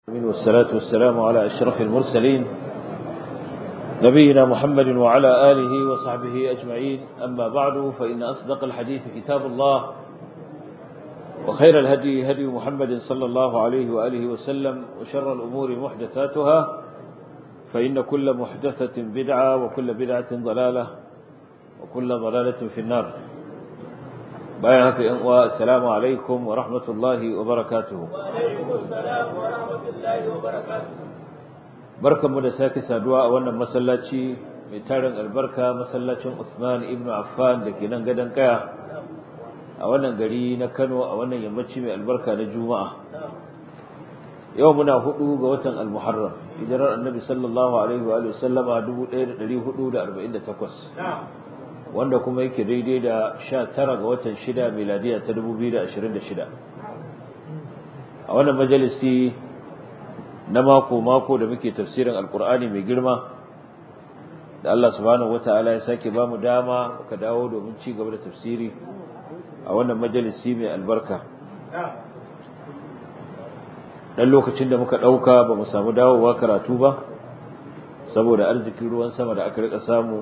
والصلاة والسلام على أشرف المرسلين نبينا محمد وعلى آله وصحبه أجمعين أما بعد فإن أصدق الحديث كتاب الله وخير الهدي هدي محمد صلى الله عليه وآله وسلم وشر الأمور محدثاتها فإن كل محدثة بدعة وكل بدعة ضلالة وكل ضلالة في النار bayan haka ‘yan uwa, Assalamu alaikum wa rahmatullahi wa barakatuhu. Barkanmu da sake saduwa a wannan masallaci mai tarin albarka masallacin Usman ibn Affan da ke nan gadon kaya a wannan gari na Kano a wannan yammaci mai albarka na Juma'a. Yau muna hudu ga watan Al-Muharram, hijirar annabi sallallahu Alaihi wa sallama 1448. wanda kuma yake daidai da sha tara ga watan shida miladiya ta dubu biyu da ashirin da shida a wannan majalisi na mako-mako da muke tafsirin alkur'ani mai girma da Allah subhanahu wata'ala ya sake ba mu dama ka dawo domin ci gaba da tafsiri a wannan majalisi mai albarka dan lokacin da muka ɗauka ba mu samu dawowa karatu ba saboda arzikin ruwan sama da aka rika samu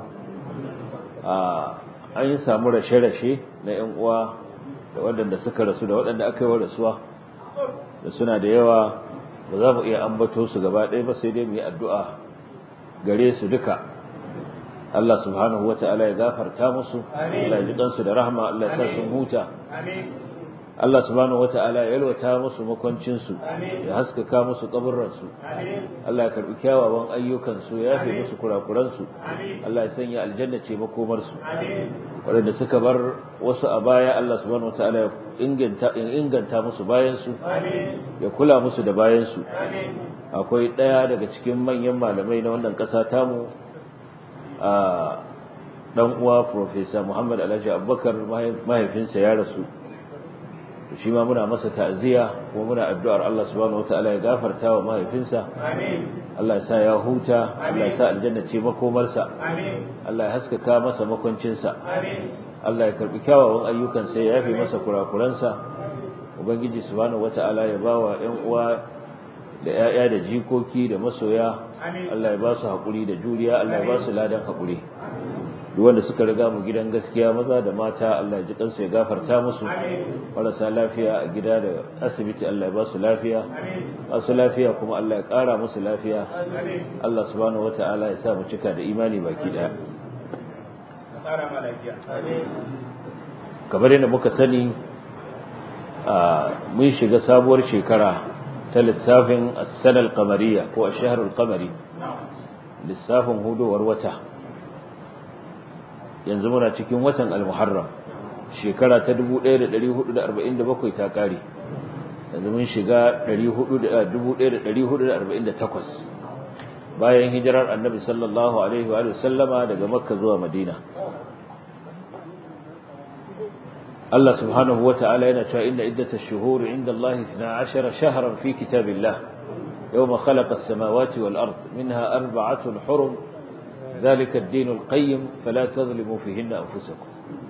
an yi samu rashe-rashe na 'yan uwa da waɗanda suka rasu da waɗanda aka yi wa rasuwa da suna da yawa ba za mu iya ambato su gaba ɗaya ba sai dai mu yi addu'a gare su duka Allah subhanahu wa ta'ala ya gafarta musu Allah ya ji ɗansu da rahama Allah ya sa sun huta Allah subhanahu wa ta'ala ya yalwata musu makwancinsu ya haskaka musu kaburransu Allah ya karɓi kyawawan ayyukansu ya yafe musu kurakuransu Allah ya sanya aljanna ce makomarsu waɗanda suka bar wasu a baya Allah subhanahu wa ta'ala ya inganta musu bayansu ya kula musu da bayansu akwai ɗaya daga cikin manyan malamai na wannan ƙasa tamu a ɗan uwa Profesa Muhammad Alhaji Abubakar mahaifinsa ya rasu shi ma muna masa ta'ziya kuma muna addu'ar Allah subhanahu wataala ya gafarta wa mahaifinsa Allah ya sa ya huta Allah ya sa aljanna ce makomarsa Allah ya haskaka masa makwancinsa Allah ya karbi kyawawan ayyukansa ya yafe masa kurakuransa ubangiji subhanahu wataala ya bawa ƴan uwa da ƴaƴa da jikoki da masoya Allah ya ba su hakuri da juriya Allah ya ba su ladan hakuri duk wanda suka riga mu gidan gaskiya maza da mata Allah ya ji kansu ya gafarta musu marasa lafiya a gida da asibiti Allah ya ba su lafiya masu lafiya kuma Allah ya ƙara musu lafiya Allah subhanahu wata'ala ya sa mu cika da imani baki daya kamar yadda muka sani mun shiga sabuwar shekara ta lissafin as-sana al-qamariyya ko ash-shahr al-qamari lissafin hudowar wata yanzu muna cikin watan al-muharram shekara ta 1447 ta kare yanzu mun shiga 1448 bayan hijirar annabi sallallahu alaihi wa sallama daga makka zuwa madina Allah subhanahu wata'ala yana cewa inna iddatash shuhuri inda Allah 12 shahran fi kitabillah يوم خلق السماوات والأرض منها أربعة حرم ذلك الدين القيم فلا تظلموا فيهن أنفسكم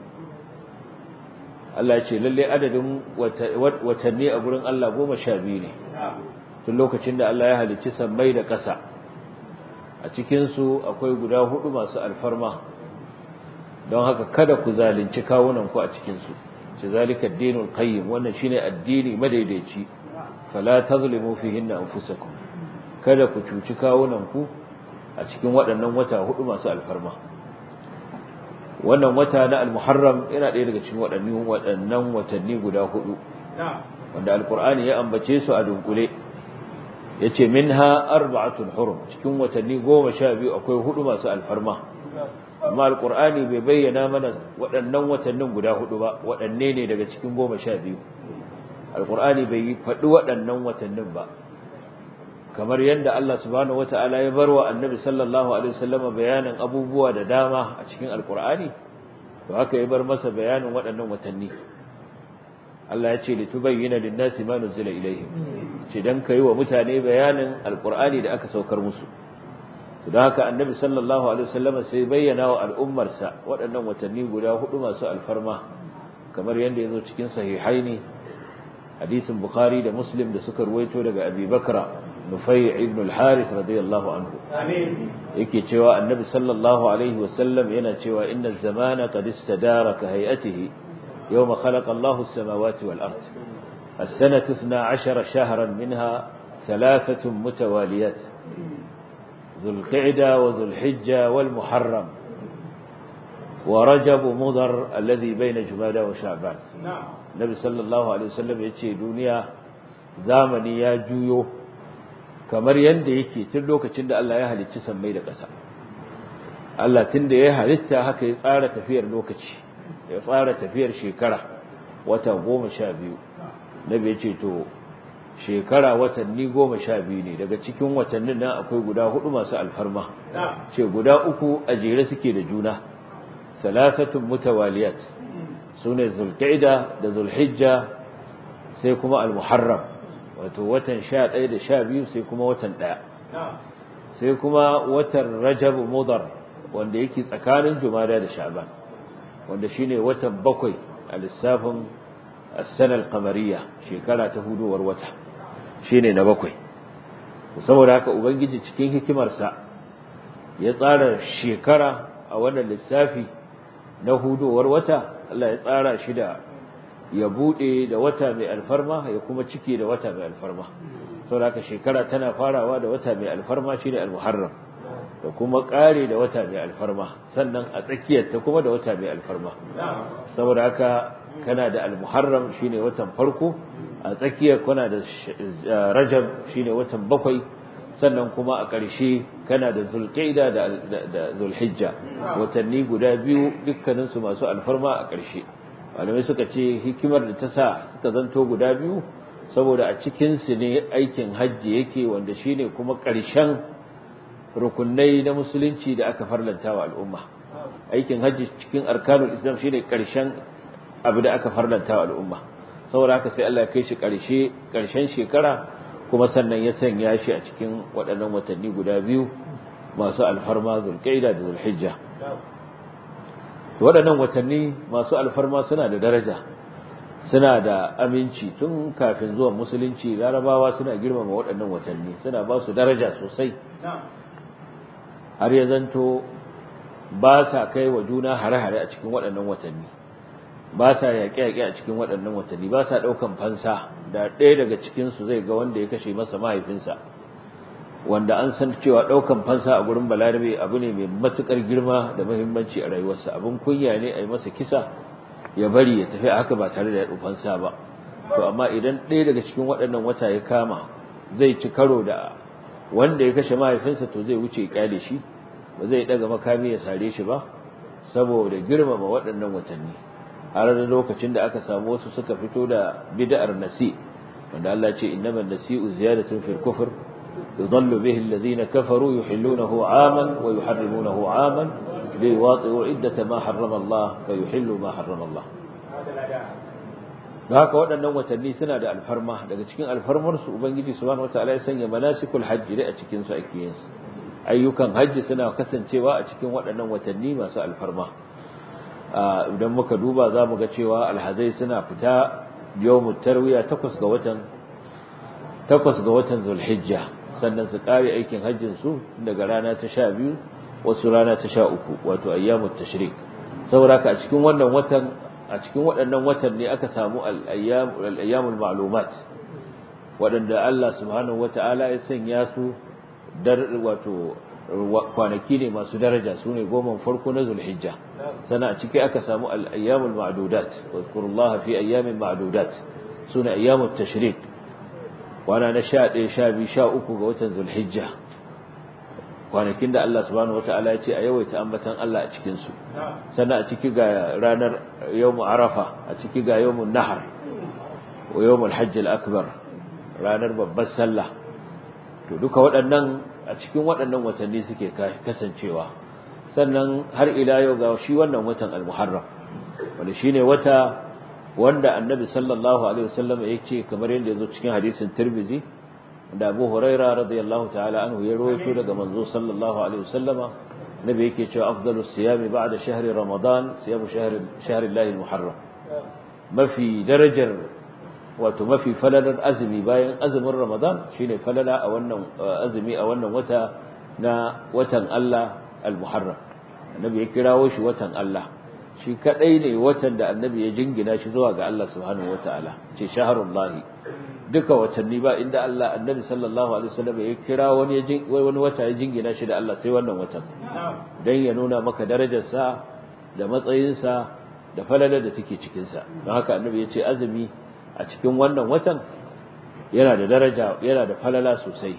Allah ce lalle adadin watanni a gurin Allah goma sha biyu ne tun lokacin da Allah ya halicci sammai da ƙasa a cikinsu akwai guda hudu masu alfarma don haka kada ku zalunci kawunanku a cikinsu ce zalika dinul qayyim wannan shine addini madaidaici fala tazlimu fihinna anfusakum kada ku cuci kawunanku a cikin waɗannan wata hudu masu alfarma wannan wata na al-muharram yana ɗaya daga cikin waɗannan waɗannan watanni guda hudu wanda alqur'ani ya ambace su a dunkule yace minha arba'atun hurum cikin watanni goma sha biyu akwai hudu masu alfarma amma alqur'ani bai bayyana mana waɗannan watannin guda hudu ba waɗanne ne daga cikin goma sha biyu alqur'ani bai faɗi waɗannan watannin ba kamar yadda Allah subhanahu wata'ala ya barwa annabi sallallahu alaihi wasallam bayanin abubuwa da dama a cikin alqur'ani to haka ya bar masa bayanin waɗannan watanni Allah ya ce litubayyana lin-nasi ma nuzila ilaihim ce dan kai wa mutane bayanin alqur'ani da aka saukar musu to dan haka annabi sallallahu alaihi wasallam sai bayyana wa al'ummarsa waɗannan watanni guda hudu masu alfarma kamar yadda yazo cikin sahihaini hadisin bukhari da muslim da suka ruwaito daga abi bakra ibn nufai ibn al-harith radiyallahu anhu yake cewa annabi sallallahu alaihi wasallam yana cewa inna zamana qad istadara ka hay'atihi yawma khalaqa Allahu as-samawati wal ard السنة 12 شهرا منها ثلاثة متواليات ذو القعدة وذو الحجة والمحرم ورجب مضر الذي بين جمادى وشعبان النبي صلى الله عليه وسلم يتشي دنيا زامني يا جويو kamar yanda yake tun lokacin da Allah ya halicci sammai da ƙasa Allah tun da ya halitta haka ya tsara tafiyar lokaci ya tsara tafiyar shekara wata goma sha biyu nabi ya ce to shekara watanni goma sha biyu ne daga cikin watannin nan akwai guda hudu masu alfarma ce guda uku a jere suke da juna salasatun mutawaliyat sune zulqa'ida da zulhijja sai kuma almuharram wato watan sha ɗaya da sha biyu sai kuma watan ɗaya sai kuma watan rajab mudar wanda yake tsakanin jumada da sha'ban wanda shine watan bakwai a lissafin as-sana al-qamariyya shekara ta hudowar wata shine na bakwai saboda haka ubangiji cikin hikimarsa ya tsara shekara a wannan lissafi na hudowar wata Allah ya tsara shi da ya bude da wata mai alfarma ya kuma cike da wata mai alfarma saboda haka shekara tana farawa da wata mai alfarma shine al-muharram da kuma kare da wata mai alfarma sannan a tsakiyar ta kuma da wata mai alfarma saboda haka kana da al-muharram shine watan farko a tsakiyar kana da rajab shine watan bakwai sannan kuma a ƙarshe kana da zulqaida da da zulhijja watanni guda biyu dukkanin su masu alfarma a ƙarshe malamai suka ce hikimar da ta sa suka zanto guda biyu saboda a cikin su ne aikin hajji yake wanda shine kuma ƙarshen rukunai na musulunci da aka farlanta wa al'umma aikin hajji cikin arkanul islam shine ƙarshen abu da aka farlanta wa al'umma saboda haka sai Allah ya kai shi ƙarshe ƙarshen shekara kuma sannan ya sanya shi a cikin waɗannan watanni guda biyu masu alfarma zulqaida da zulhijja waɗannan watanni masu alfarma suna da daraja suna da aminci tun kafin zuwan musulunci larabawa suna girmama waɗannan watanni suna ba su daraja sosai har ya zanto ba sa kai wa juna hare-hare a cikin waɗannan watanni ba sa yaƙe-yaƙe a cikin waɗannan watanni ba sa ɗaukan fansa da ɗaya daga cikinsu zai ga wanda ya kashe masa mahaifinsa wanda an san cewa ɗaukan fansa a gurin balarabe abu ne mai matuƙar girma da muhimmanci a rayuwarsa abin kunya ne a yi masa kisa ya bari ya tafi haka ba tare da ya fansa ba to amma idan ɗaya daga cikin waɗannan wata ya kama zai ci karo da wanda ya kashe mahaifinsa to zai wuce ya kyale shi ba zai ɗaga makami ya sare shi ba saboda girmama waɗannan watanni har da lokacin da aka samu wasu suka fito da bid'ar nasi wanda Allah ce innamal nasi'u ziyadatun fil kufr yudallu bihi alladhina kafaru yuhillunahu 'aman wa yuharrimunahu 'aman liwati'u 'iddata ma harrama Allah fa yuhillu ma harrama Allah da haka waɗannan watanni suna da alfarma daga cikin alfarmar su ubangiji subhanahu wataala ya sanya manasikul hajji da a cikin su ake yin su ayyukan hajji suna kasancewa a cikin waɗannan watanni masu alfarma idan muka duba za mu ga cewa alhazai suna fita yawmut tarwiya takwas ga watan takwas ga watan zulhijja sannan su kare aikin hajjin su daga rana ta sha biyu wasu rana ta sha uku wato ayyamut tashrik saboda ka a cikin wannan watan a cikin waɗannan watan ne aka samu al-ayyamul ma'lumat waɗanda Allah subhanahu wata'ala ya sanya su dar wato kwanaki ne masu daraja su ne goma farko na zulhijja sana a ciki aka samu al-ayyamul ma'dudat wazkurullaha fi ayyamin ma'dudat sune ayyamut tashrik wana na 11 12 13 ga watan zulhijja kwanakin da Allah subhanahu wataala ya ce a yawaita ambatan Allah a cikin su sannan a ciki ga ranar yawmu arafa a ciki ga yawmun nahar wa yawmul hajj al-akbar ranar babbar sallah to duka waɗannan a cikin waɗannan watanni suke kasancewa sannan har ila yau ga shi wannan watan al-muharram wanda shine wata wanda annabi sallallahu alaihi wasallam ya ce kamar yadda yazo cikin hadisin tirmizi da Abu Huraira radiyallahu ta'ala anhu ya rawaito daga manzo sallallahu alaihi wasallam nabi yake cewa afdalus siyami ba'da shahri ramadan siyamu shahri shahri Allah al-muharram mafi darajar wato mafi falalar azumi bayan azumin Ramadan shine falala a wannan azumi a wannan wata na watan Allah al-Muharram annabi ya kirawo shi watan Allah shi kadai ne watan da annabi ya jingina shi zuwa ga Allah subhanahu wataala ce shahrullahi duka watanni ba inda Allah annabi sallallahu alaihi wasallam ya kira wani wani wata ya jingina shi da Allah sai wannan watan dan ya nuna maka darajar sa da matsayin sa da falalar da take cikin sa don haka annabi ya ce azumi a cikin wannan watan yana da daraja yana da falala sosai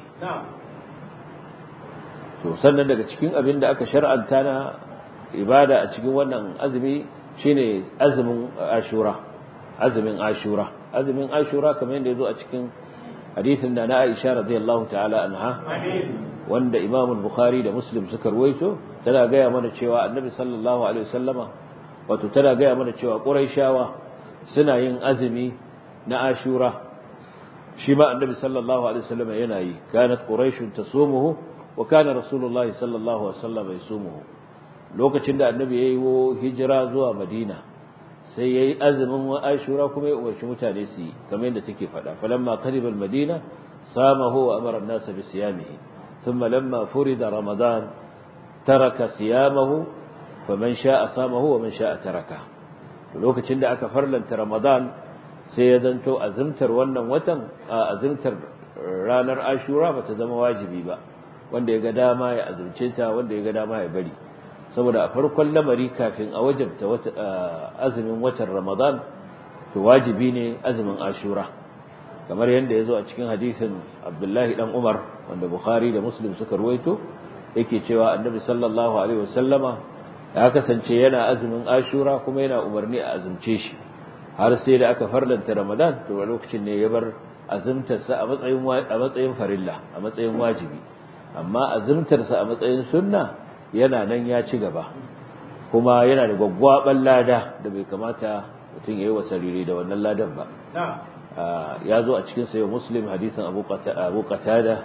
to sannan daga cikin abin da aka shar'anta na ibada a cikin wannan azumi shine azumin ashura azumin ashura azumin ashura kamar yadda yazo a cikin hadisin da na Aisha radiyallahu ta'ala anha wanda Imam Bukhari da Muslim suka ruwaito tana gaya mana cewa Annabi sallallahu alaihi wasallama wato tana gaya mana cewa Quraishawa suna yin azumi na ashura shi ma Annabi sallallahu alaihi wasallama yana yi kanat quraishun tasumuhu wa kana rasulullahi sallallahu alaihi wasallama yasumuhu lokacin da Annabi yayi hijira zuwa Madina sai yayi azumin wa Ashura kuma ya umarci mutane su yi kamar yadda take faɗa falamma qariba al-Madina samahu wa amara an-nas bi siyamihi thumma lamma furida Ramadan taraka siyamahu faman sha'a samahu wa man sha'a taraka lokacin da aka farlanta Ramadan sai ya zanto azumtar wannan watan azumtar ranar Ashura bata zama wajibi ba wanda ya ga dama ya azumce ta wanda ya ga dama ya bari saboda a farkon lamari kafin a wajabta azumin watan Ramadan to wajibi ne azumin Ashura kamar yadda yazo a cikin hadisin Abdullahi dan Umar wanda Bukhari da Muslim suka ruwaito yake cewa Annabi sallallahu alaihi wasallama ya kasance yana azumin Ashura kuma yana umarni a azumce shi har sai da aka farlanta Ramadan to a lokacin ne ya bar azumtarsa a matsayin a matsayin farilla a matsayin wajibi amma azumtarsa a matsayin sunna yana nan ya ci gaba kuma yana da gwaggwaban lada da bai kamata mutum ya yi wa sariri da wannan ladan ba ya zo a cikin sayo muslim hadisin abu qatada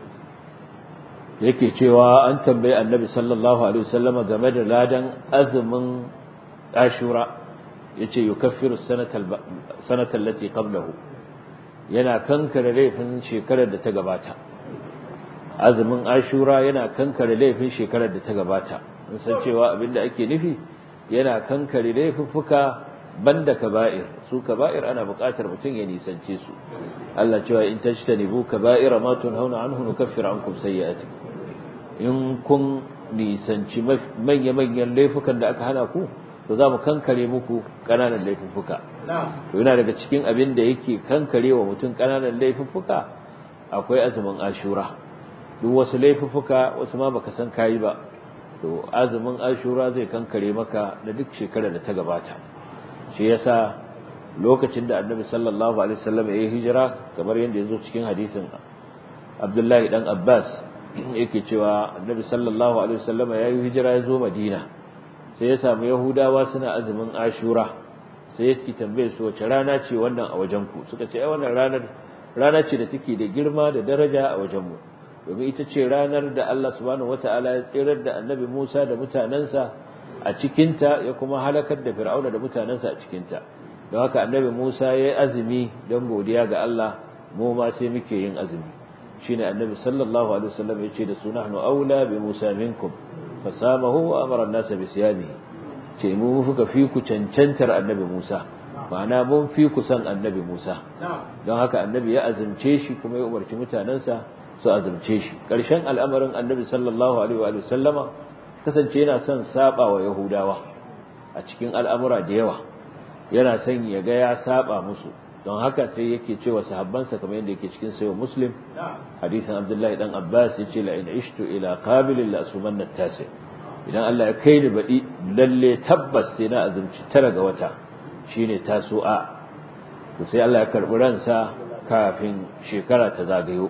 yake cewa an tambayi annabi sallallahu alaihi wasallama game da ladan azumin ashura yace yukaffiru sanata allati qablahu yana kankare laifin shekarar da ta gabata azumin ashura yana kankare laifin shekarar da ta gabata mun san cewa abinda ake nufi yana kankare laifuffuka banda kaba'ir su kaba'ir ana buƙatar mutum ya nisance su Allah cewa in tajtanibu kaba'ira ma tunhauna anhu nukaffir ankum sayyi'atikum in kun nisanci manya manyan laifukan da aka hana ku to za mu kankare muku ƙananan laifuffuka to yana daga cikin abin da yake kankare wa mutum ƙananan laifuffuka akwai azumin ashura duk wasu laifuffuka wasu ma baka san kayi ba to azumin ashura zai kankare maka da duk shekarar da ta gabata shi yasa lokacin da annabi sallallahu alaihi wasallam ya yi hijira kamar yadda ya zo cikin hadisin abdullahi dan abbas yake cewa annabi sallallahu alaihi wasallam ya yi hijira ya zo madina sai ya samu yahudawa suna azumin ashura sai ya tambaye su wace rana ce wannan a wajen ku suka ce ai wannan ranar rana ce da take da girma da daraja a wajen mu domin ita ce ranar da Allah subhanahu wataala ya tsirar da annabi Musa da mutanansa a cikinta ya kuma halakar da Fir'auna da mutanansa a cikinta don haka annabi Musa ya yi azumi don godiya ga Allah mu ma sai muke yin azumi shine annabi sallallahu alaihi wasallam ya ce da su nahnu aula bi Musa minkum fasamahu wa amara an-nas bi siyamihi ce mu fuka fi ku cancantar annabi Musa ma'ana mun fi ku san annabi Musa don haka annabi ya azumce shi kuma ya umarci mutanansa su azumce shi ƙarshen al'amarin annabi sallallahu alaihi wa sallama kasance yana son saba wa yahudawa a cikin al'amura da yawa yana son ya ga ya saba musu don haka sai yake cewa sahabbansa kamar yadda yake cikin sayo muslim hadisin abdullahi dan abbas yace la in ishtu ila qabilin la asumanna tasi idan Allah ya kai ni baɗi lalle tabbas sai na azumci tara ga wata shine tasu'a to sai Allah ya karbi ransa kafin shekara ta zagayo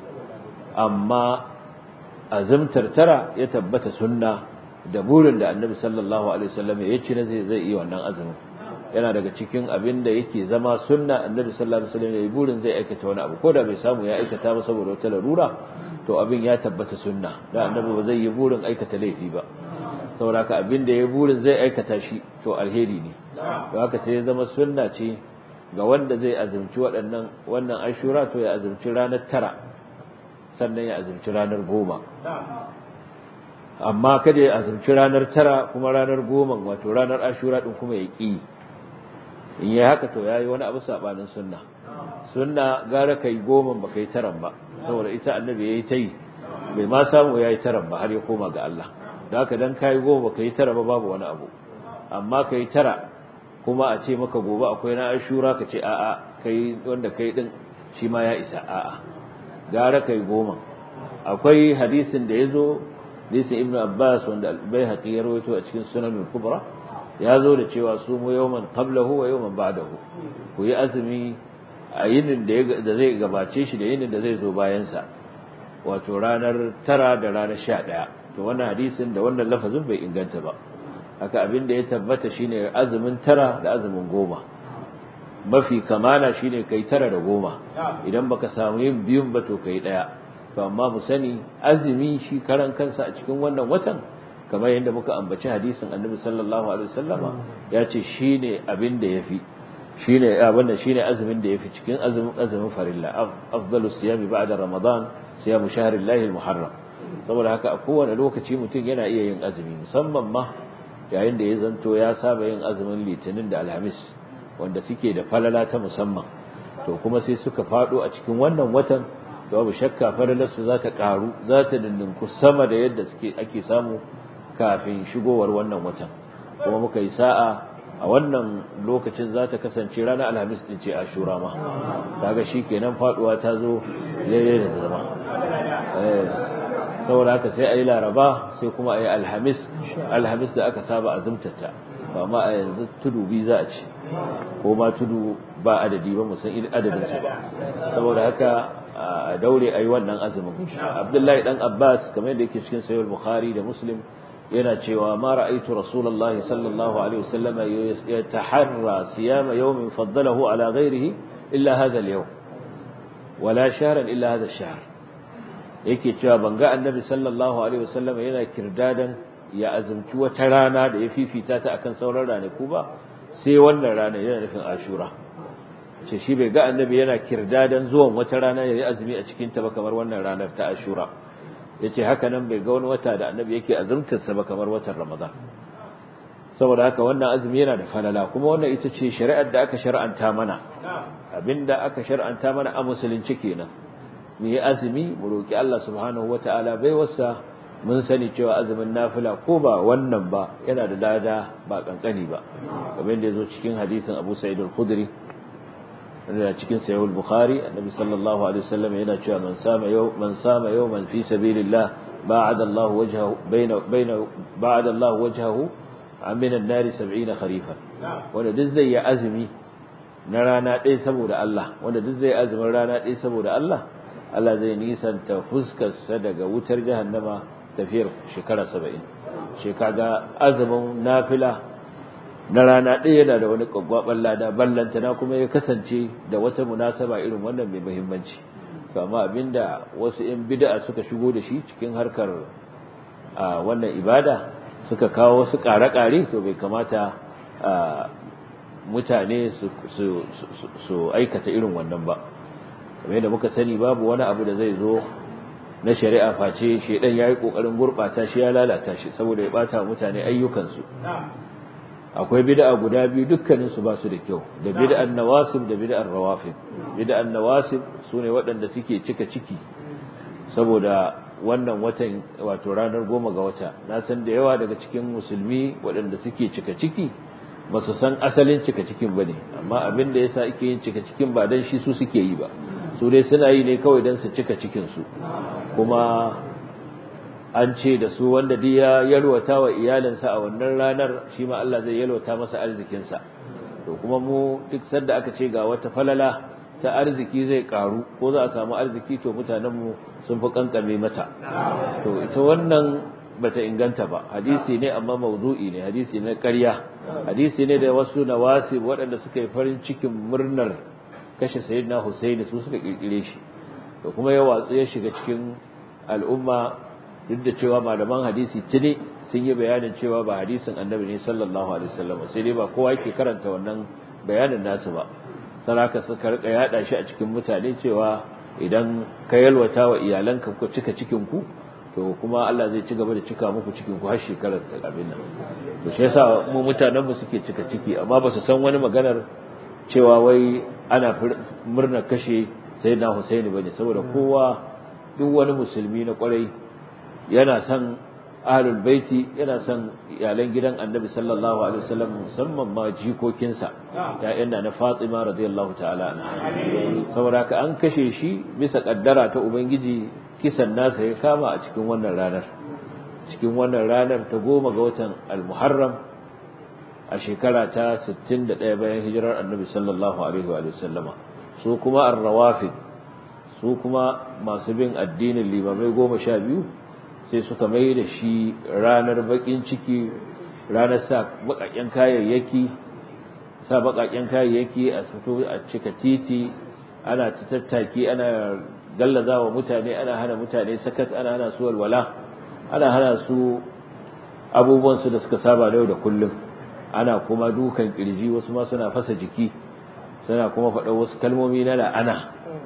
amma azumtar tara ya tabbata sunna da burin da annabi sallallahu alaihi wasallam ya ci na zai zai yi wannan azumin yana daga cikin abin da yake zama sunna annabi sallallahu alaihi wasallam ya yi burin zai aikata wani abu ko da bai samu ya aikata ba saboda wata larura to abin ya tabbata sunna da annabi ba zai yi burin aikata laifi ba saboda haka abin da ya burin zai aikata shi to alheri ne to haka sai ya zama sunna ce ga wanda zai azumci waɗannan wannan ashura to ya azumci ranar tara sannan ya azumci ranar goma amma kada ya azumci ranar tara kuma ranar goma wato ranar ashura din kuma ya ƙi in yi haka to ya yi wani abu saɓanin sunna sunna gara kai goma ba kai taran ba saboda ita annabi ya yi ta yi bai ma samu ya yi taran ba har ya koma ga Allah da haka dan ka yi goma ba ka yi tara ba babu wani abu amma ka yi tara kuma a ce maka gobe akwai na ashura ka ce a'a kai wanda kai din shi ma ya isa a'a gara kai goma akwai hadisin da ya zo hadisin ibnu abbas wanda al-baihaqi ya rawaito a cikin sunan al-kubra ya zo da cewa su mu yawman qablahu wa yawman ba'dahu ku yi azumi a yinin da zai gabace shi da yinin da zai zo bayan sa wato ranar tara da ranar sha ɗaya to wannan hadisin da wannan lafazin bai inganta ba haka abin da ya tabbata shine azumin tara da azumin goma mafi kamala shine kai tara da goma idan baka samu yin biyun ba to kai ɗaya to amma mu sani azumi shi karan kansa a cikin wannan watan kamar yadda muka ambaci hadisin annabi sallallahu alaihi wasallama ya ce shine abin da yafi shine abin da shine azumin da yafi cikin azumin azumin farilla afdalu siyami ba'da ramadan siyamu shahrillahi almuharram saboda haka a kowane lokaci mutum yana iya yin azumi musamman ma yayin da ya zanto ya saba yin azumin litinin da alhamis wanda suke da falala ta musamman to kuma sai suka fado a cikin wannan watan to babu shakka falalarsu za ta karu za ta dindinku sama da yadda suke ake samu kafin shigowar wannan watan kuma muka yi sa'a a wannan lokacin za ta kasance ranar alhamis din ce ashura ma kaga kenan faduwa ta zo daidai da zama saboda haka sai a yi laraba sai kuma a yi alhamis alhamis da aka saba a zumtata ba ma a yanzu tudu bi za a ci ko ma tudu ba adadi ba musan adadinsa ba saboda haka a daure a yi wannan azumin abdullahi dan abbas kamar yadda yake cikin sayar bukhari da muslim yana cewa ma ra'aytu rasulullahi sallallahu alaihi wasallam yataharra siyama yawmin faddalahu ala ghairihi illa hadha al-yawm wala shahran illa hadha ash-shahr yake cewa ban ga annabi sallallahu alaihi wasallam yana kirdadan ya azumci wata rana da ya fifita ta akan sauran ranaku ba sai wannan rana yana nufin ashura ce shi bai ga annabi yana kirdadan zuwan wata rana ya yi azumi a cikin ta ba kamar wannan ranar ta ashura yace haka nan bai ga wani wata da annabi yake azumtar sa ba kamar watan ramadan saboda haka wannan azumi yana da falala kuma wannan ita ce shari'ar da aka shar'anta mana abinda aka shar'anta mana a musulunci kenan mu yi azumi mu roki Allah subhanahu wataala bai wasa mun sani cewa azumin nafila ko ba wannan ba yana da lada ba kankani ba kamar da yazo cikin hadisin Abu Sa'id al-Khudri da cikin Sahih al-Bukhari annabi sallallahu alaihi wasallam yana cewa man sama yau man sama yawman fi sabilillah ba'ada Allah wajhahu baina baina ba'ada Allah wajhahu min an-nar 70 kharifan wanda duk zai yi azumi na rana ɗaya saboda Allah wanda duk zai azumin rana ɗaya saboda Allah Allah zai nisanta fuskarsa daga wutar jahannama tafiyar shekara saba'in shekaga azumin nafila na rana ɗaya yana da wani ƙwaƙwaɓar lada ballantana kuma ya kasance da wata munasaba irin wannan mai muhimmanci to amma abinda wasu 'yan bid'a suka shigo da shi cikin harkar wannan ibada suka kawo wasu ƙare-ƙare to bai kamata mutane su aikata irin wannan ba kamar yadda muka sani babu wani abu da zai zo na shari'a face shedan yayi kokarin gurbata shi ya lalata shi saboda ya bata mutane ayyukansu akwai bid'a guda biyu dukkanin su ba su da kyau da bid'an nawasib da bid'an rawafid bid'an nawasib sune waɗanda suke cika ciki saboda wannan watan wato ranar goma ga wata na san da yawa daga cikin musulmi waɗanda suke cika ciki ba su san asalin cika cikin ba ne amma abin da yasa ake yin cika cikin ba dan shi su suke yi ba su dai suna yi ne kawai don su cika cikinsu kuma an ce da su wanda duk ya yalwata wa iyalinsa a wannan ranar shi ma Allah zai yalwata masa arzikinsa to kuma mu duk sanda aka ce ga wata falala ta arziki zai karu ko za a samu arziki to mutanenmu sun fi kankame mata to ita wannan bata inganta ba hadisi ne amma mawdu'i ne hadisi ne ƙarya hadisi ne da wasu nawasi waɗanda suka yi farin cikin murnar kashe sayyidina Husaini su suka kirkire shi to kuma ya watsu ya shiga cikin al'umma duk da cewa malaman hadisi tuni sun yi bayanin cewa ba hadisin annabi ne sallallahu alaihi wasallam sai dai ba kowa yake karanta wannan bayanin nasu ba saraka suka rika yada shi a cikin mutane cewa idan ka yalwata wa iyalanka ku cika cikin ku to kuma Allah zai ci gaba da cika muku cikin ku har shekarar ta abin nan to shi yasa mu mutanen mu suke cika ciki amma ba su san wani maganar cewa wai ana murna kashe sayyidina Husaini bane saboda kowa duk wani musulmi na kwarai yana son ahlul baiti yana son iyalan gidan annabi sallallahu alaihi wasallam musamman ma jikokinsa ya'yan na Fatima radiyallahu ta'ala anha saboda ka an kashe shi bisa kaddara ta ubangiji kisan nasa ya kama a cikin wannan ranar cikin wannan ranar ta goma ga watan al-muharram a shekara ta 61 bayan hijirar annabi sallallahu alaihi wa sallama su kuma ar-rawafid su kuma masu bin addinin limamai goma sha biyu sai suka mai da shi ranar bakin ciki ranar sa bakakken kayayyaki sa bakakken kayayyaki a fito a cika titi ana ta tattaki ana gallaza wa mutane ana hana mutane sakat ana hana su walwala ana hana su abubuwan su da suka saba da yau da kullum ana kuma dukan kirji wasu ma suna fasa jiki suna kuma faɗa wasu kalmomi na la'ana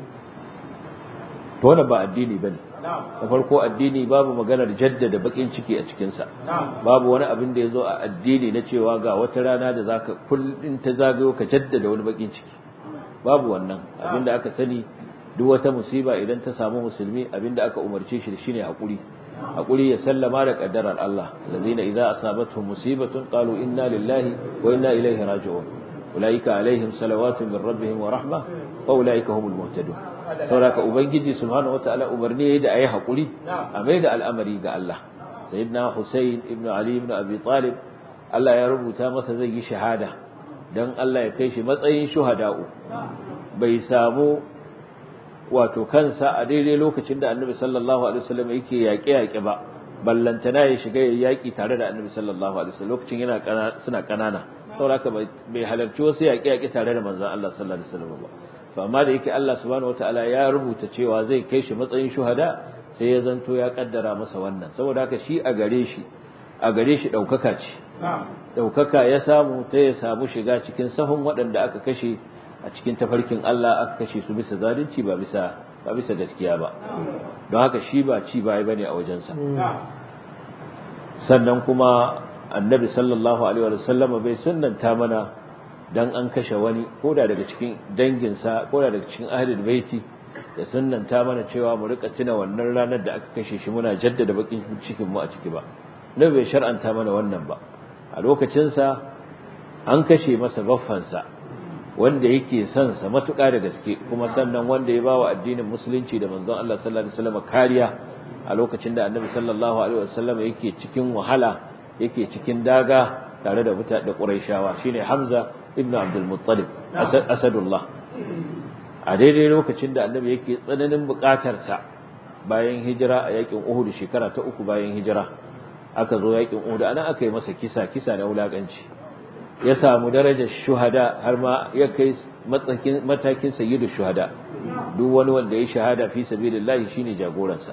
to wannan ba addini bane da farko addini babu maganar jaddada bakin ciki a cikinsa babu wani abin da ya zo a addini na cewa ga wata rana da zaka kullum ta zagayo ka jaddada wani bakin ciki babu wannan abin da aka sani duk wata musiba idan ta samu musulmi abin da aka umarce shi da shine hakuri hakuri ya sallama da kaddarar Allah allazina idza asabatuhum musibatun qalu inna lillahi wa inna ilaihi raji'un ulaika alaihim salawatu min rabbihim wa rahma wa ulaika humul muhtadun sauraka ubangiji subhanahu wataala umarni da ayi hakuri a mai da al'amari ga Allah sayyidina Hussein ibn Ali ibn Abi Talib Allah ya rubuta masa zai yi shahada dan Allah ya kai shi matsayin shuhada'u bai samu wato kansa a daidai lokacin da Annabi sallallahu alaihi wasallam yake yaƙe yaƙe ba ballantana ya shiga yaƙi tare da Annabi sallallahu alaihi wasallam lokacin yana suna kanana sauraka bai halarci wasu yaƙe yaƙe tare da manzon Allah sallallahu alaihi wasallam ba to amma da yake Allah subhanahu wataala ya rubuta cewa zai kai shi matsayin shuhada sai ya zanto ya kaddara masa wannan saboda haka shi a gare shi a gare shi daukaka ce daukaka ya samu ta ya samu shiga cikin sahun waɗanda aka kashe a cikin tafarkin Allah aka kashe su bisa zalunci ba bisa ba bisa gaskiya ba don haka shi ba ci bai bane a wajensa sannan kuma annabi sallallahu alaihi wa sallam bai sunnanta mana dan an kashe wani ko da daga cikin danginsa ko da daga cikin ahlul baiti da sunnanta mana cewa mu rika tuna wannan ranar da aka kashe shi muna jaddada bakin cikin mu a ciki ba nabi bai shar'anta mana wannan ba a lokacin sa an kashe masa baffansa wanda yake son sa matuƙa da gaske kuma sannan wanda ya bawa addinin musulunci da manzon Allah sallallahu alaihi wasallam kariya a lokacin da annabi sallallahu alaihi wasallam yake cikin wahala yake cikin daga tare da mutane da Qurayshawa shine Hamza ibn Abdul Muttalib Asadullah a daidai lokacin da annabi yake tsananin bukatar sa bayan hijira a yakin Uhud shekara ta uku bayan hijira aka zo yakin Uhud ana aka yi masa kisa kisa na wulakanci ya samu darajar shuhada har ma ya kai matsakin matakin sayyidu shuhada duk wani wanda ya shahada fi sabilillah shine jagoransa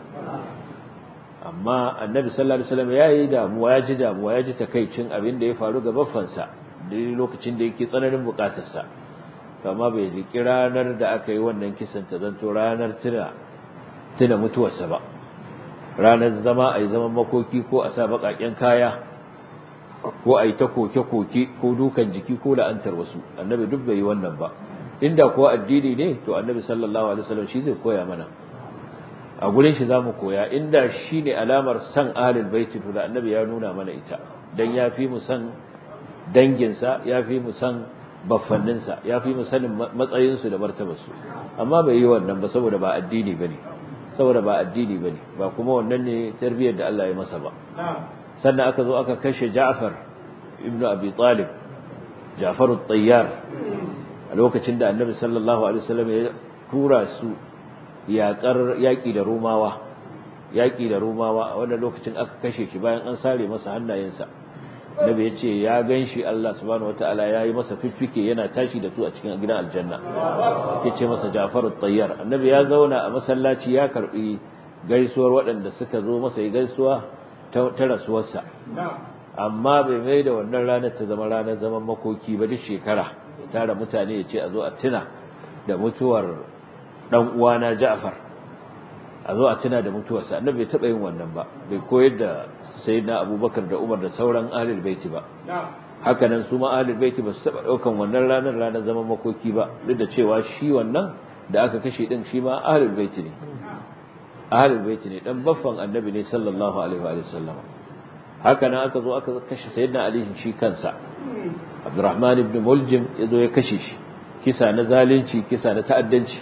amma annabi sallallahu alaihi wasallam yayi damuwa ya ji damuwa ya ji takaicin abin da ya faru ga baffansa da lokacin da yake tsananin bukatarsa amma bai riki ranar da aka yi wannan kisan ta zanto ranar tuna tuna mutuwarsa ba ranar zama a yi zaman makoki ko a sa baƙaƙen kaya ko a yi ta koke-koke ko dukan jiki ko la'antar wasu annabi duk bai yi wannan ba inda kuwa addini ne to annabi sallallahu alaihi wasallam shi zai koya mana a gurin shi zamu koya inda shi ne alamar san ahlul baiti to da annabi ya nuna mana ita dan ya fi mu san danginsa ya fi mu san baffanninsa ya fi mu sanin matsayinsu da martabarsu amma bai yi wannan ba saboda ba addini bane saboda ba addini bane ba kuma wannan ne tarbiyyar da Allah ya masa ba sannan aka zo aka kashe Ja'far ibn Abi Talib Ja'far at-Tayyar a lokacin da Annabi sallallahu alaihi wasallam ya tura su yaƙar yaƙi da Romawa yaƙi da Romawa a wannan lokacin aka kashe shi bayan an sare masa hannayensa Nabi ya ce ya gan shi Allah subhanahu wataala ya yi masa fiffike yana tashi da su a cikin gidan aljanna yake ce masa Ja'far at-Tayyar Annabi ya zauna a masallaci ya karbi gaisuwar waɗanda suka zo masa yi gaisuwa ta rasuwarsa amma bai mai da wannan ranar ta zama ranar zaman makoki ba duk shekara ya tara mutane ya ce a zo a tuna da mutuwar dan uwana Ja'far a zo a tuna da mutuwarsa annabi bai taba yin wannan ba bai koyar da sayyidina Abubakar da Umar da sauran ahlul baiti ba haka nan su ma ahlul baiti ba su taba daukan wannan ranar ranar zaman makoki ba duk da cewa shi wannan da aka kashe din shi ma ahlul baiti ne ahlul baiti ne dan baffan annabi ne sallallahu alaihi wa sallam haka nan aka zo aka kashe sayyidina Ali shi kansa Abdurrahman ibn Muljim yazo ya kashe shi kisa na zalunci kisa na ta'addanci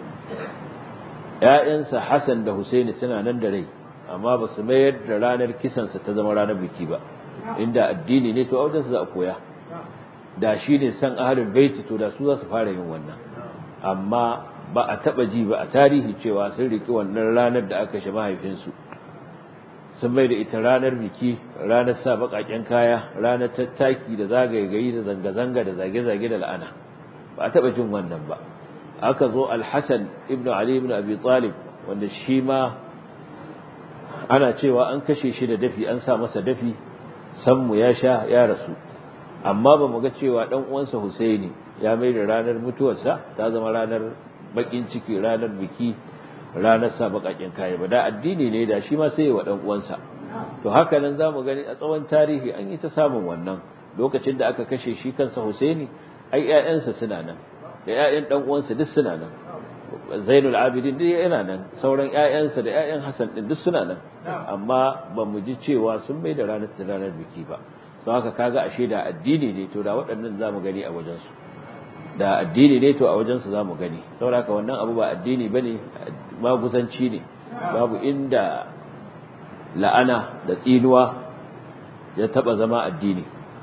ƴaƴansa Hassan da Husaini suna nan da rai amma ba su mayar da ranar kisansa ta zama ranar biki ba inda addini ne to a wajen su za a koya da shi ne san ahlul baiti to da su za su fara yin wannan amma ba a taba ji ba a tarihi cewa sun riki wannan ranar da aka shi mahaifinsu sun bai da ita ranar biki ranar sa baƙaƙen kaya ranar tattaki da zagaye gari da zanga-zanga da zage-zage da la'ana ba a taba jin wannan ba aka zo alhassan ibn ali ibn abi talib wanda shi ma ana cewa an kashe shi da dafi an sa masa dafi sanmu ya sha ya rasu amma ba mu ga cewa dan uwansa husaini ya mai da ranar mutuwarsa ta zama ranar bakin ciki ranar biki ranar sa bakakin kaya ba da addini ne da shi ma sai wa dan uwansa to haka nan zamu gani a tsawon tarihi an yi ta samun wannan lokacin da aka kashe shi kansa Husaini ai ƴaƴansa suna nan da ƴaƴan dan uwansa duk suna nan Zainul Abidin duk yana nan sauran ƴaƴansa da ƴaƴan Hassan din duk suna nan amma ba mu ji cewa sun bai da ranar ranar biki ba don haka kaga ashe da addini ne to da waɗannan zamu gani a wajensu da addini ne to a wajensu za mu gani saboda wannan abu ba addini ba ne maguzanci ne babu inda la'ana da tsinuwa ya taba zama addini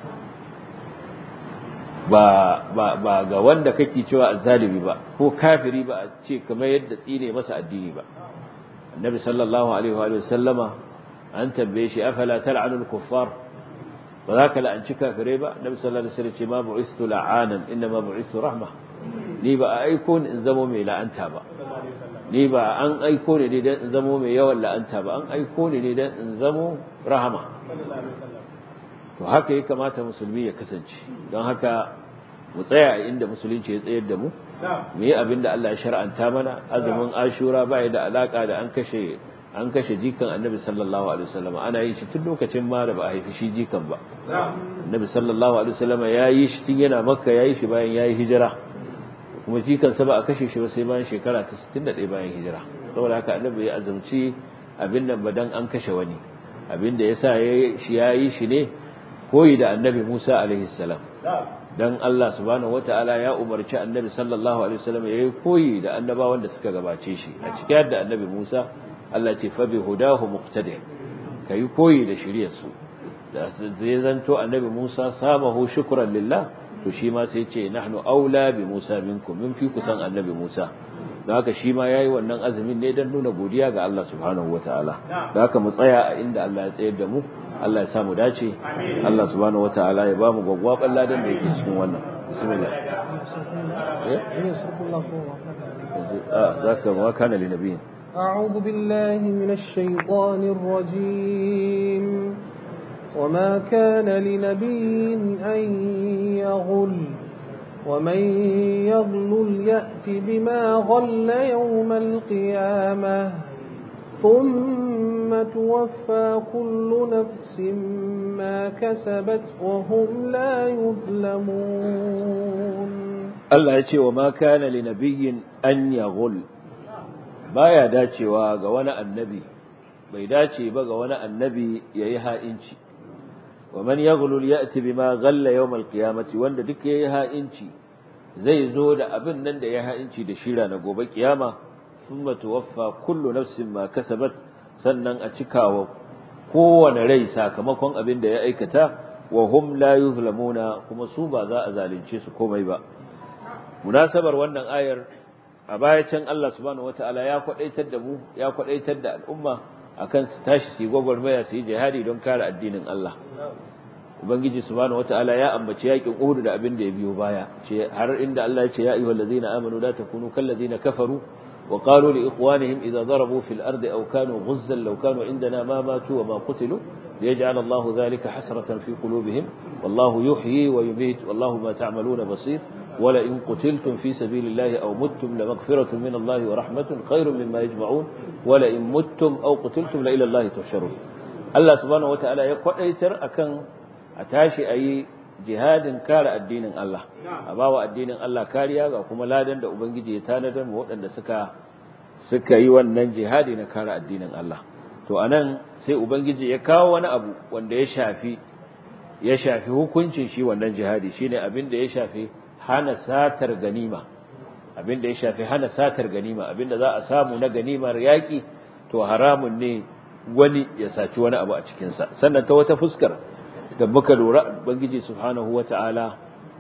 ba, ba, ba ga wanda kake cewa azzalimi ba ko kafiri ba a ce kamar yadda tsine masa addini ba annabi sallallahu alaihi wa sallama an tambaye shi afala tal'anul kuffar ba za ka la'anci kafirai ba nabi sallallahu alaihi wasallam ce ma bu'istu la'anan inna ma bu'istu rahma ni ba a aiko ni in zamo mai la'anta ba ni ba an aiko ni ne dan in zamo mai yawan la'anta ba an aiko ni ne dan in zamo rahama to haka ya kamata musulmi ya kasance don haka mu tsaya a inda musulunci ya tsayar da mu mu yi abin da Allah ya shar'anta mana azumin ashura ba da alaka da an kashe an kashe jikan annabi sallallahu alaihi wasallam ana yin shi tun lokacin ma da ba a haifi shi jikan ba annabi sallallahu alaihi wasallam ya yi shi tun yana makka ya yi shi bayan ya yi hijira kuma jikan sa ba a kashe shi ba sai bayan shekara ta 61 bayan hijira saboda haka annabi ya azumci abin nan ba dan an kashe wani abin da yasa shi ya yi shi ne koyi da annabi Musa alaihi salam dan Allah subhanahu wataala ya umarci annabi sallallahu alaihi wasallam ya yi koyi da annabawan da suka gabace shi a cikin da annabi Musa Allah ce fa bi hudahu muqtadi kai koyi da shiriyar su da zai zanto annabi Musa samahu shukran lillah to shi ma sai ce nahnu aula bi Musa minkum min fi kusan annabi Musa da haka shi ma yayi wannan azumin ne dan nuna godiya ga Allah subhanahu wataala da haka mu tsaya a inda Allah ya tsayar da mu Allah ya samu dace Allah subhanahu wataala ya ba mu gwagwaban ladan da yake cikin wannan bismillah eh zaka wa kana li nabiyin أعوذ بالله من الشيطان الرجيم وما كان لنبي أن يغل ومن يغلل يأت بما غل يوم القيامة ثم توفى كل نفس ما كسبت وهم لا يظلمون الله يقول وما كان لنبي أن يغل baya dacewa ga wani annabi bai dace ba ga wani annabi yayi ha'inci wa man yaghlul ya'ti bima ghalla yawm al-qiyamati wanda duk yayi ha'inci zai zo da abin nan da ya ha'inci da shira na gobe kiyama thumma tuwaffa kullu nafsin ma kasabat sannan a cikawa kowane rai sakamakon abin da ya aikata wa hum la yuzlamuna kuma su ba za a zalunce su komai ba munasabar wannan ayar a baya can Allah subhanahu wataala ya kwadaitar da mu ya kwadaitar da al'umma akan su tashi su yi gwagwarmaya su yi jihadi don kare addinin Allah ubangiji subhanahu wataala ya ambaci yakin Uhud da abin da ya biyo baya ce har inda Allah ya ce ya ayyuhal ladzina amanu la takunu kal ladzina kafaru wa qalu li ikhwanihim idza darabu fil ardi aw kanu ghuzzan law kanu indana ma matu wa ma qutilu liyaj'al Allahu dhalika hasratan fi qulubihim wallahu yuhyi wa yumiit wallahu ma ta'maluna basir wala in qutiltum fi sabilillahi aw muttum la maghfiratun min Allah wa rahmatun khairun mimma yajma'un wala in muttum aw qutiltum la ila Allah tuhsharun Allah subhanahu wataala ya kwadaitar akan a tashi ayi jihadin kare addinin Allah a bawa addinin Allah kariya ga kuma ladan da ubangiji ya tanadar mu waɗanda suka suka yi wannan jihadi na kare addinin Allah to anan sai ubangiji ya kawo wani abu wanda ya shafi ya shafi hukuncin shi wannan jihadi shine abin da ya shafi hana satar ganima abin da ya shafi hana satar ganima abin da za a samu na ganimar yaki to haramun ne wani ya saci wani abu a cikin sa sannan ta wata fuskar da muka lura ubangiji subhanahu wataala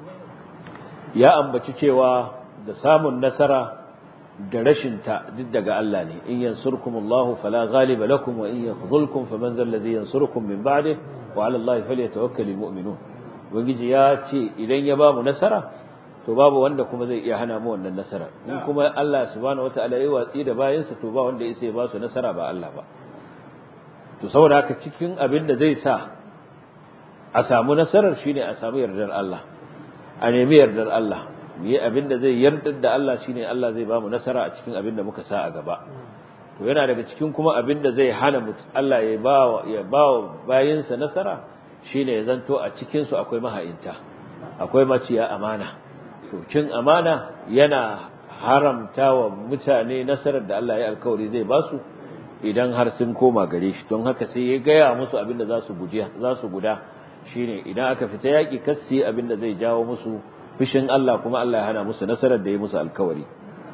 ya ambaci cewa da samun nasara da rashin ta duk daga Allah ne in yansurkumullahu fala ghaliba lakum wa in yakhzulkum faman zal ladhi yansurukum min ba'di wa 'ala Allahi falyatawakkalul mu'minun ubangiji ya ce idan ya ba mu nasara to babu wanda kuma zai iya hana mu wannan nasara in kuma Allah subhanahu wataala ya watsi da bayansa to ba wanda ya ba su nasara ba Allah ba to saboda haka cikin abin da zai sa a samu nasarar shine a samu yardar Allah a nemi yardar Allah mu yi abin da zai yardar da Allah shine Allah zai ba mu nasara a cikin abin da muka sa a gaba to yana daga cikin kuma abin da zai hana Allah ya ba ya ba bayinsa nasara shine ya zanto a cikin su akwai maha'inta akwai maciya amana to cin amana yana haramta wa mutane nasarar da Allah ya alkawari zai ba su idan har sun koma gare shi don haka sai ya gaya musu abin da za su za su guda shine idan aka fita yaki kassi abin da zai jawo musu fishin Allah kuma Allah ya hana musu nasarar da ya musu alkawari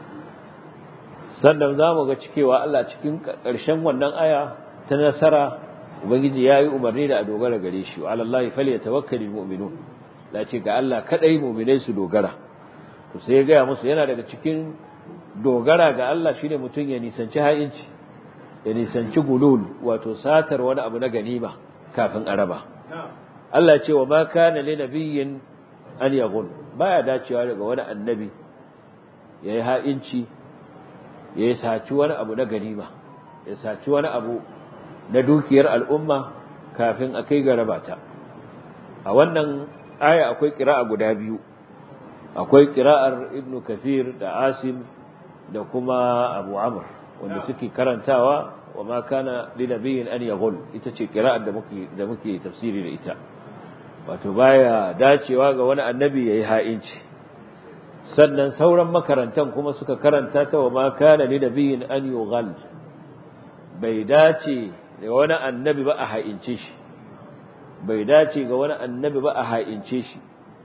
sannan za mu ga cikewa Allah cikin ƙarshen wannan aya ta nasara ubangiji ya yi umarni da a dogara gare shi wa alallahi fal yatawakkalul mu'minun la ce ga Allah kadai mu'minai su dogara to sai ya gaya musu yana daga cikin dogara ga Allah shine mutum ya nisanci ha'inci ya nisanci gulul wato satar wani abu na ganima kafin araba Allah ce wa ma kana li nabiyyin an yaghul baya dacewa daga wani annabi yayi ha'inci ya saci wani abu na ganima ya saci wani abu na dukiyar al'umma kafin a kai ga rabata a wannan aya akwai kira'a guda biyu akwai kira'ar ibnu kafir da asim da kuma abu amr wanda suke karantawa wa ma kana li nabiyyin an yaghul ita ce kira'ar da muke da muke tafsiri da ita wato baya dacewa ga wani annabi yayi ha'inci sannan sauran makarantan kuma suka karanta ta wa ma kana li nabiyyin an yughal bai dace da wani annabi ba a ha'ince shi bai dace ga wani annabi ba a ha'ince shi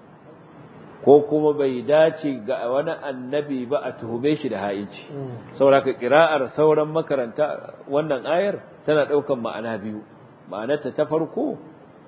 ko kuma bai dace ga wani annabi ba a tuhume shi da ha'inci saboda kira'ar sauran makaranta wannan ayar tana daukan ma'ana biyu ma'anarta ta farko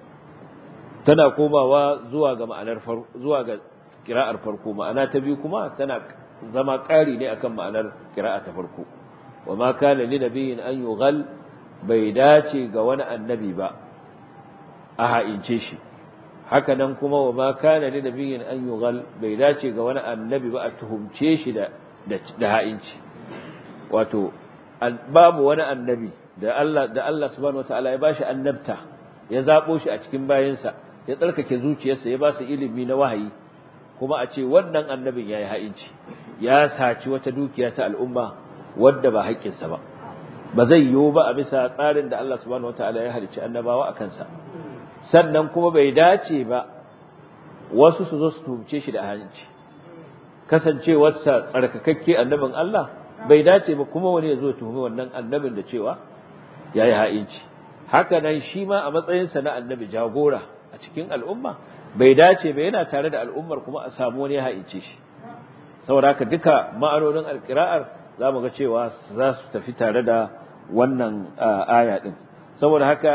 tana komawa zuwa ga ma'anar zuwa ga kira'ar farko ma'ana ta biyu kuma tana zama ƙari ne akan ma'anar kira'a ta farko wa ma kana li nabiyyin an yughal bai dace ga wani annabi ba a ha'ince shi haka nan kuma wa ma kana li nabiyyin an yughal bai dace ga wani annabi ba a tuhumce shi da da ha'inci wato babu wani annabi da Allah da Allah subhanahu wataala ya bashi annabta ya zabo shi a cikin bayinsa ya tsarkake zuciyarsa ya ba su ilimi na wahayi kuma a ce wannan annabin yayi ha'inci ya saci wata dukiya ta al'umma wadda ba haƙƙinsa ba ba zai yiwu ba a bisa tsarin da Allah subhanahu wataala ya halicci annabawa a kansa sannan kuma bai dace ba wasu su zo su tuhumce shi da ha'inci kasancewarsa tsarkakakke annabin Allah bai dace ba kuma wani ya zo tuhumi wannan annabin da cewa yayi ha'inci haka nan shi ma a matsayinsa na annabi jagora a cikin al'umma bai dace ba yana tare da al'ummar kuma a samu wani ya ha'ince shi saboda haka duka ma'anonin alƙira'ar za mu ga cewa za su tafi tare da wannan aya din saboda haka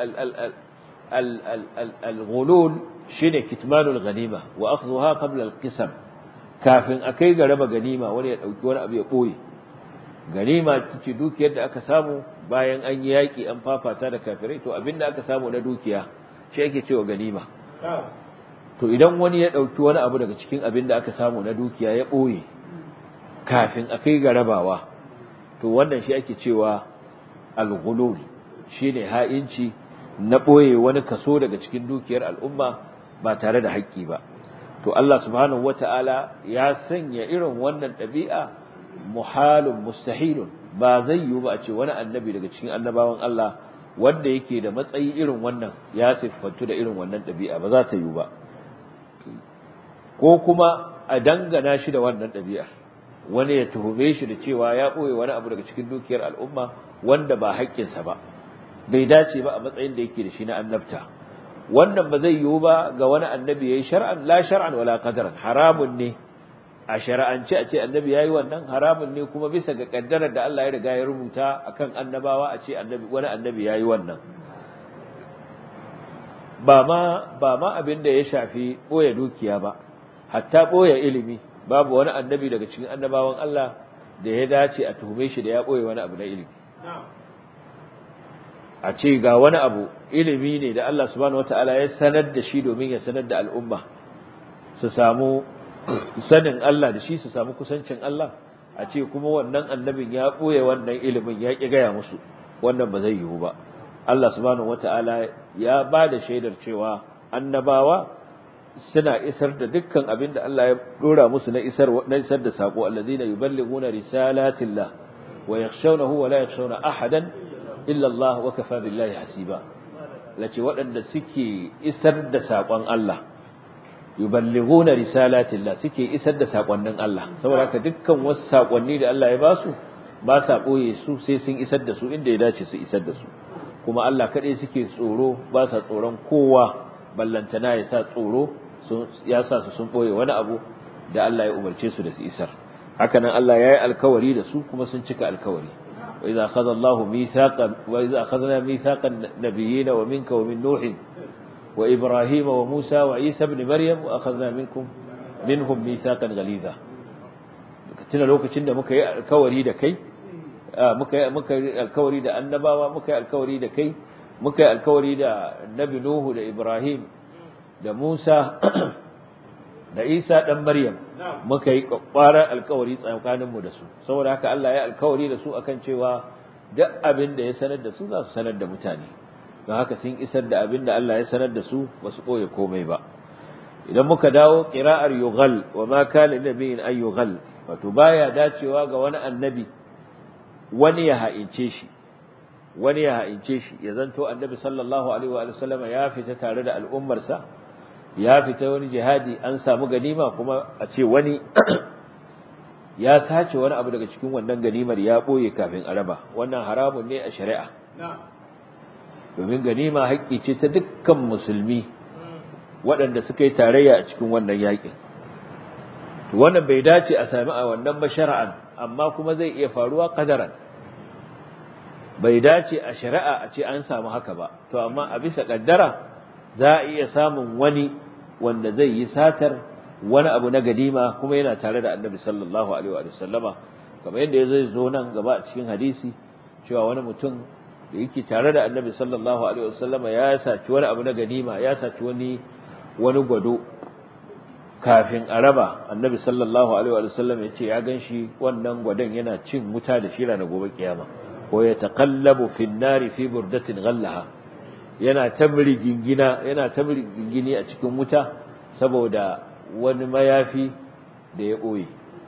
al-ghulul shine kitmanul ganima wa akhdhuha qabla al-qisam kafin akai ga raba ganima wani ya dauki wani abu ya boye ganima tace dukiyar da aka samu bayan an yi yaki an fafata da kafirai to abinda aka samu na dukiya shi yake cewa ganima to idan wani ya dauki wani abu daga cikin abinda aka samu na dukiya ya boye kafin akai ga rabawa to wannan shi ake cewa al-ghulul shine ha'inci na boye wani kaso daga cikin dukiyar al'umma ba tare da haƙƙi ba to Allah subhanahu wata'ala ya sanya irin wannan ɗabi'a muhalun mustahilun ba zai yiwu ba a ce wani annabi daga cikin annabawan Allah wanda yake da matsayi irin wannan ya siffantu da irin wannan ɗabi'a ba za ta yiwu ba ko kuma a dangana shi da wannan ɗabi'ar wani ya tuhume shi da cewa ya ɓoye wani abu daga cikin dukiyar al'umma wanda ba haƙƙinsa ba bai dace ba a matsayin da yake da shi na annabta wannan ba zai yiwu ba ga wani annabi yayi shar'an la shar'an wala qadaran haramun ne a shari'ance a ce annabi yayi wannan haramun ne kuma bisa ga kaddarar da Allah ya riga ya rubuta akan annabawa a ce annabi wani annabi yayi wannan ba ma ba ma abin da ya shafi boye dukiya ba hatta boye ilimi babu wani annabi daga cikin annabawan Allah da ya dace a tuhume shi da ya boye wani abu na ilimi a ce ga wani abu ilimi ne da Allah subhanahu wataala ya sanar da shi domin ya sanar da al'umma su samu sanin Allah da shi su samu kusancin Allah a ce kuma wannan annabin ya ɓoye wannan ilimin ya ƙi gaya musu wannan ba zai yiwu ba Allah subhanahu wata'ala ya ba da shaidar cewa annabawa suna isar da dukkan abin da Allah ya dora musu na isar na isar da sako allazina yuballighuna risalatillah wa yakhshawnahu wa la yakhshawna ahadan illa Allah wa kafa billahi hasiba lace waɗanda suke isar da sakon Allah yuballighuna risalatillah suke isar da sakonnin Allah saboda haka dukkan wasu sakonni da Allah ya ba su ba sa boye su sai sun isar da su inda ya dace su isar da su kuma Allah kadai suke tsoro ba sa tsoron kowa ballantana ya sa tsoro ya sa su sun boye wani abu da Allah ya umarce su da su isar haka nan Allah ya yi alkawari da su kuma sun cika alkawari wa idza akhadha Allahu mithaqan wa idza akhadna mithaqan nabiyina wa minka wa min nuhin وإبراهيم وموسى وعيسى بن مريم وأخذنا منكم منهم ميثاقا غليظا tuna lokacin da muka yi alkawari da kai muka yi muka yi alkawari da annabawa muka yi alkawari da kai muka yi alkawari da nabi nuhu da ibrahim da musa da isa dan maryam muka yi kwakwaran alkawari tsakanin mu da su saboda haka Allah ya alkawari da su akan cewa duk abin da ya sanar da su za su sanar da mutane don haka sun isar da abin da Allah ya sanar da su ba su ɓoye komai ba idan muka dawo ƙira'ar yughal wa ma kana nabiyin an yughal wato baya dacewa ga wani annabi wani ya ha'ince shi wani ya ha'ince shi ya zanto annabi sallallahu alaihi wa sallama ya fita tare da al'ummarsa ya fita wani jihadi an samu ganima kuma a ce wani ya sace wani abu daga cikin wannan ganimar ya ɓoye kafin a raba wannan haramun ne a shari'a domin ganima haƙƙi ce ta dukkan musulmi waɗanda suka yi tarayya a cikin wannan yaƙin wannan bai dace a sami a wannan ba shara'an amma kuma zai iya faruwa kadaran bai dace a shari'a a ce an samu haka ba to amma a bisa kaddara za a iya samun wani wanda zai yi satar wani abu na ganima kuma yana tare da annabi sallallahu alaihi wa sallama kamar yadda ya zai zo nan gaba a cikin hadisi cewa wani mutum da yake tare da annabi sallallahu alaihi wasallama ya saci wani abu na ganima ya saci wani wani gwado kafin a raba annabi sallallahu alaihi wasallam ya ce ya ganshi wannan gwadon yana cin wuta da shira na gobe kiyama ko ya taqallabu fi nari fi burdatin ghallaha yana tabri gingina yana tabri gingini a cikin wuta saboda wani mayafi da ya boye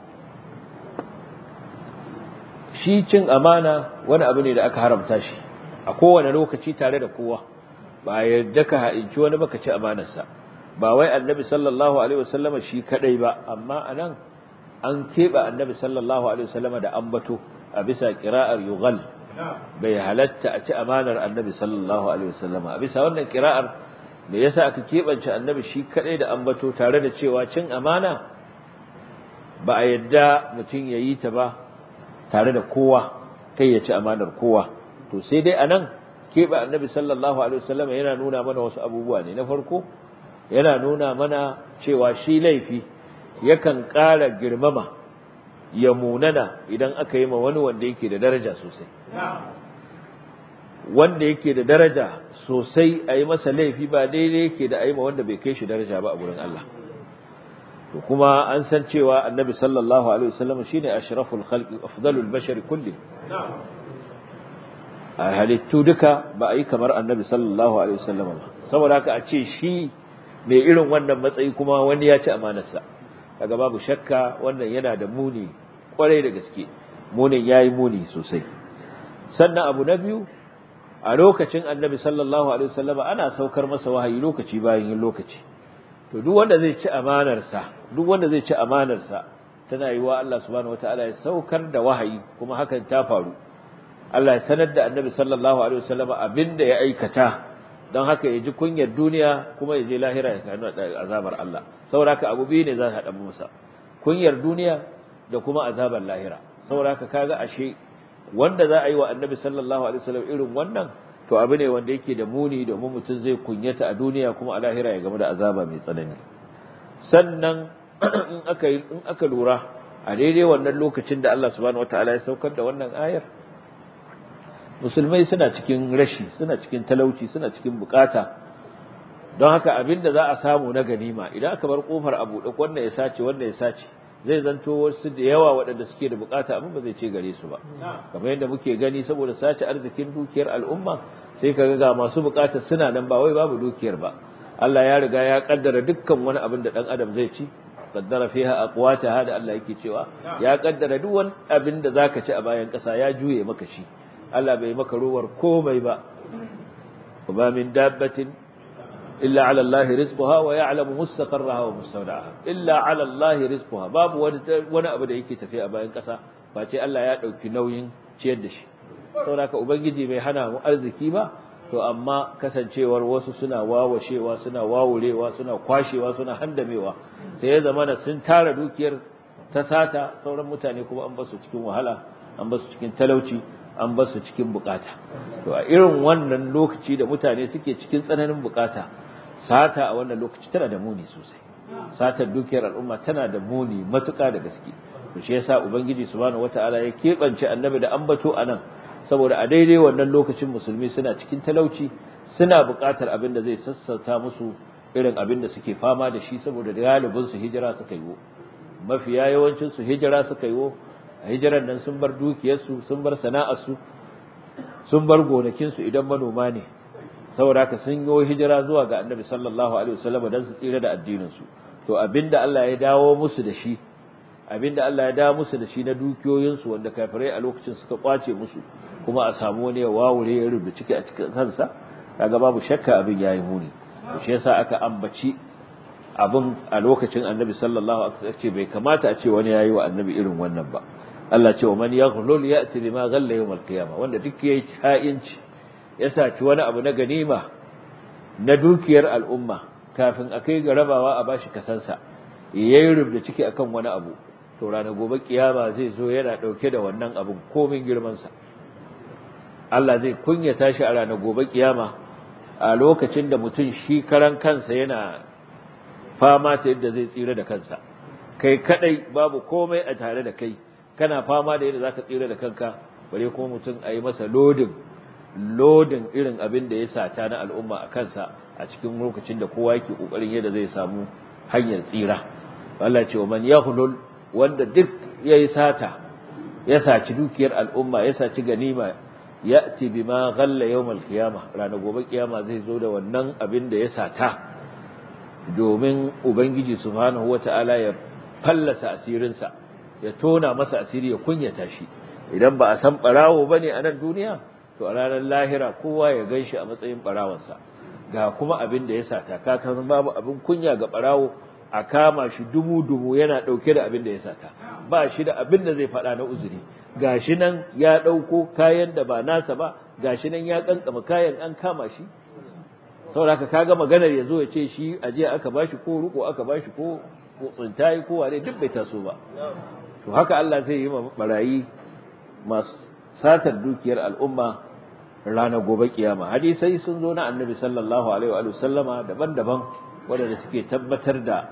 shi cin amana wani abu ne da aka haramta shi a kowane lokaci tare da kowa ba yarda ka ha'inci wani baka ci amanarsa ba wai annabi sallallahu alaihi wasallama shi kadai ba amma anan an keɓe annabi sallallahu alaihi wasallama da ambato a bisa qira'ar yughal bai halatta a ci amanar annabi sallallahu alaihi wasallama a bisa wannan qira'ar me yasa aka keɓance annabi shi kadai da ambato tare da cewa cin amana ba a yadda mutum ya yi ta ba tare da kowa kai ya ci amanar kowa to sai dai anan keɓe annabi sallallahu alaihi wasallam yana nuna mana wasu abubuwa ne na farko yana nuna mana cewa shi laifi yakan ƙara girmama ya munana idan aka yi ma wani wanda yake da daraja sosai wanda yake da daraja sosai a yi masa laifi ba daidai yake da a yi ma wanda bai kai shi daraja ba a gurin Allah to kuma an san cewa annabi sallallahu alaihi wasallam shine ashraful khalqi afdalul bashari kulli a halittu duka ba a yi kamar annabi sallallahu alaihi wasallam ba saboda haka a ce shi mai irin wannan matsayi kuma wani ya ci amanarsa kaga babu shakka wannan yana da muni kwarai da gaske munin yayi muni sosai sannan abu na biyu a lokacin annabi sallallahu alaihi wasallama ana saukar masa wahayi lokaci bayan yin lokaci to duk wanda zai ci amanarsa duk wanda zai ci amanarsa tana yiwa Allah subhanahu wataala ya saukar da wahayi kuma hakan ta faru Allah ya sanar da annabi sallallahu alaihi wasallama abinda ya aikata don haka ya ji kunyar duniya kuma ya je lahira ya kanu azabar Allah sauraka abu biyu ne za ka haɗa musa kunyar duniya da kuma azabar lahira sauraka kaga ashe wanda za a yi wa annabi sallallahu alaihi wasallam irin wannan to abu ne wanda yake da muni domin mutum zai kunyata a duniya kuma a lahira ya gamu da azaba mai tsanani sannan in aka in aka lura a daidai wannan lokacin da Allah subhanahu wataala ya saukar da wannan ayar musulmai suna cikin rashi suna cikin talauci suna cikin bukata don haka abinda za a samu na ganima idan aka bar kofar a buɗe wanda ya sace wanda ya sace zai zanto wasu da yawa waɗanda suke da bukata amma ba zai ce gare su ba kamar yadda muke gani saboda sace arzikin dukiyar al'umma sai ka ga masu bukata suna nan ba wai babu dukiyar ba Allah ya riga ya kaddara dukkan wani abin da dan adam zai ci qaddara fiha aqwataha da Allah yake cewa ya kaddara duk wani abin da zaka ci a bayan ƙasa ya juye maka shi Allah bai maka ruwar komai ba ba min dabbatin illa ala Allah rizquha wa ya'lamu mustaqarraha wa mustawda'aha illa ala Allah rizquha babu wani wani abu da yake tafiya a bayan kasa face Allah ya dauki nauyin ciyar da shi saboda ubangiji bai hana mu arziki ba to amma kasancewar wasu suna wawashewa suna wawurewa suna kwashewa suna handamewa sai ya zamana sun tara dukiyar ta sata sauran mutane kuma an basu cikin wahala an basu cikin talauci an basu cikin bukata to a irin wannan lokaci da mutane suke cikin tsananin bukata sata a wannan lokaci tana da muni sosai satar dukiyar al'umma tana da muni matuƙa da gaske to shi yasa ubangiji subhanahu wataala ya keɓance annabi da ambato anan saboda a daidai wannan lokacin musulmi suna cikin talauci suna buƙatar abin da zai sassauta musu irin abin da suke fama da shi saboda galibin su hijira suka yi mafiya yawancin su hijira suka yi a hijiran nan sun bar dukiyarsu sun bar sana'arsu sun bar gonakinsu idan manoma ne saboda haka sun yi hijira zuwa ga annabi sallallahu alaihi wasallam dan su tsira da addinin su to abinda Allah ya dawo musu da shi abinda Allah ya dawo musu da shi na dukiyoyin su wanda kafirai a lokacin suka kwace musu kuma a samu wani ya wawure ya rubuta ciki a cikin kansa kaga babu shakka abin yayi muni to shi yasa aka ambaci abin a lokacin annabi sallallahu alaihi wasallam ce bai kamata a ce wani yayi wa annabi irin wannan ba Allah ce wa man yaghlul ya'ti bima ghalla yawm al-qiyamah wanda duk yayi ha'inci ya saci wani abu na ganima na dukiyar al'umma kafin a kai ga rabawa a bashi kasansa yayi rubda ciki akan wani abu to ranar gobe kiyama zai zo yana dauke da wannan abun komin girman sa Allah zai kunyata shi a ranar gobe kiyama a lokacin da mutum shi karan kansa yana fama ta yadda zai tsira da kansa kai kadai babu komai a tare da kai kana fama da yadda zaka tsira da kanka bare kuma mutum a yi masa lodin lodin irin abin da ya sata na al'umma a kansa a cikin lokacin da kowa yake kokarin yadda zai samu hanyar tsira Allah ce wa man yahlul wanda duk yayi sata ya saci dukiyar al'umma ya saci ganima ya'ti bima ghalla yawmal qiyamah ranar gobe kiyama zai zo da wannan abin da ya sata domin ubangiji subhanahu wata'ala ya fallasa asirinsa ya tona masa asiri ya kunyata shi idan ba a san barawo bane a nan duniya to a ranar lahira kowa ya ganshi a matsayin barawansa ga kuma abin da ya sata ka kan babu abin kunya ga barawo a kama shi dumu dumu yana dauke da abin da ya sata ba shi da abin da zai faɗa na uzuri gashi nan ya dauko kayan da ba nasa ba gashi nan ya kankama kayan an kama shi saboda kaga maganar ya zo ya ce shi aje aka bashi ko ruko aka bashi ko tsintayi ko wane duk bai taso ba to haka Allah zai yi barayi masu satar dukiyar al'umma ranar gobe kiyama hadisai sun zo na annabi sallallahu alaihi wa sallama daban-daban waɗanda suke tabbatar da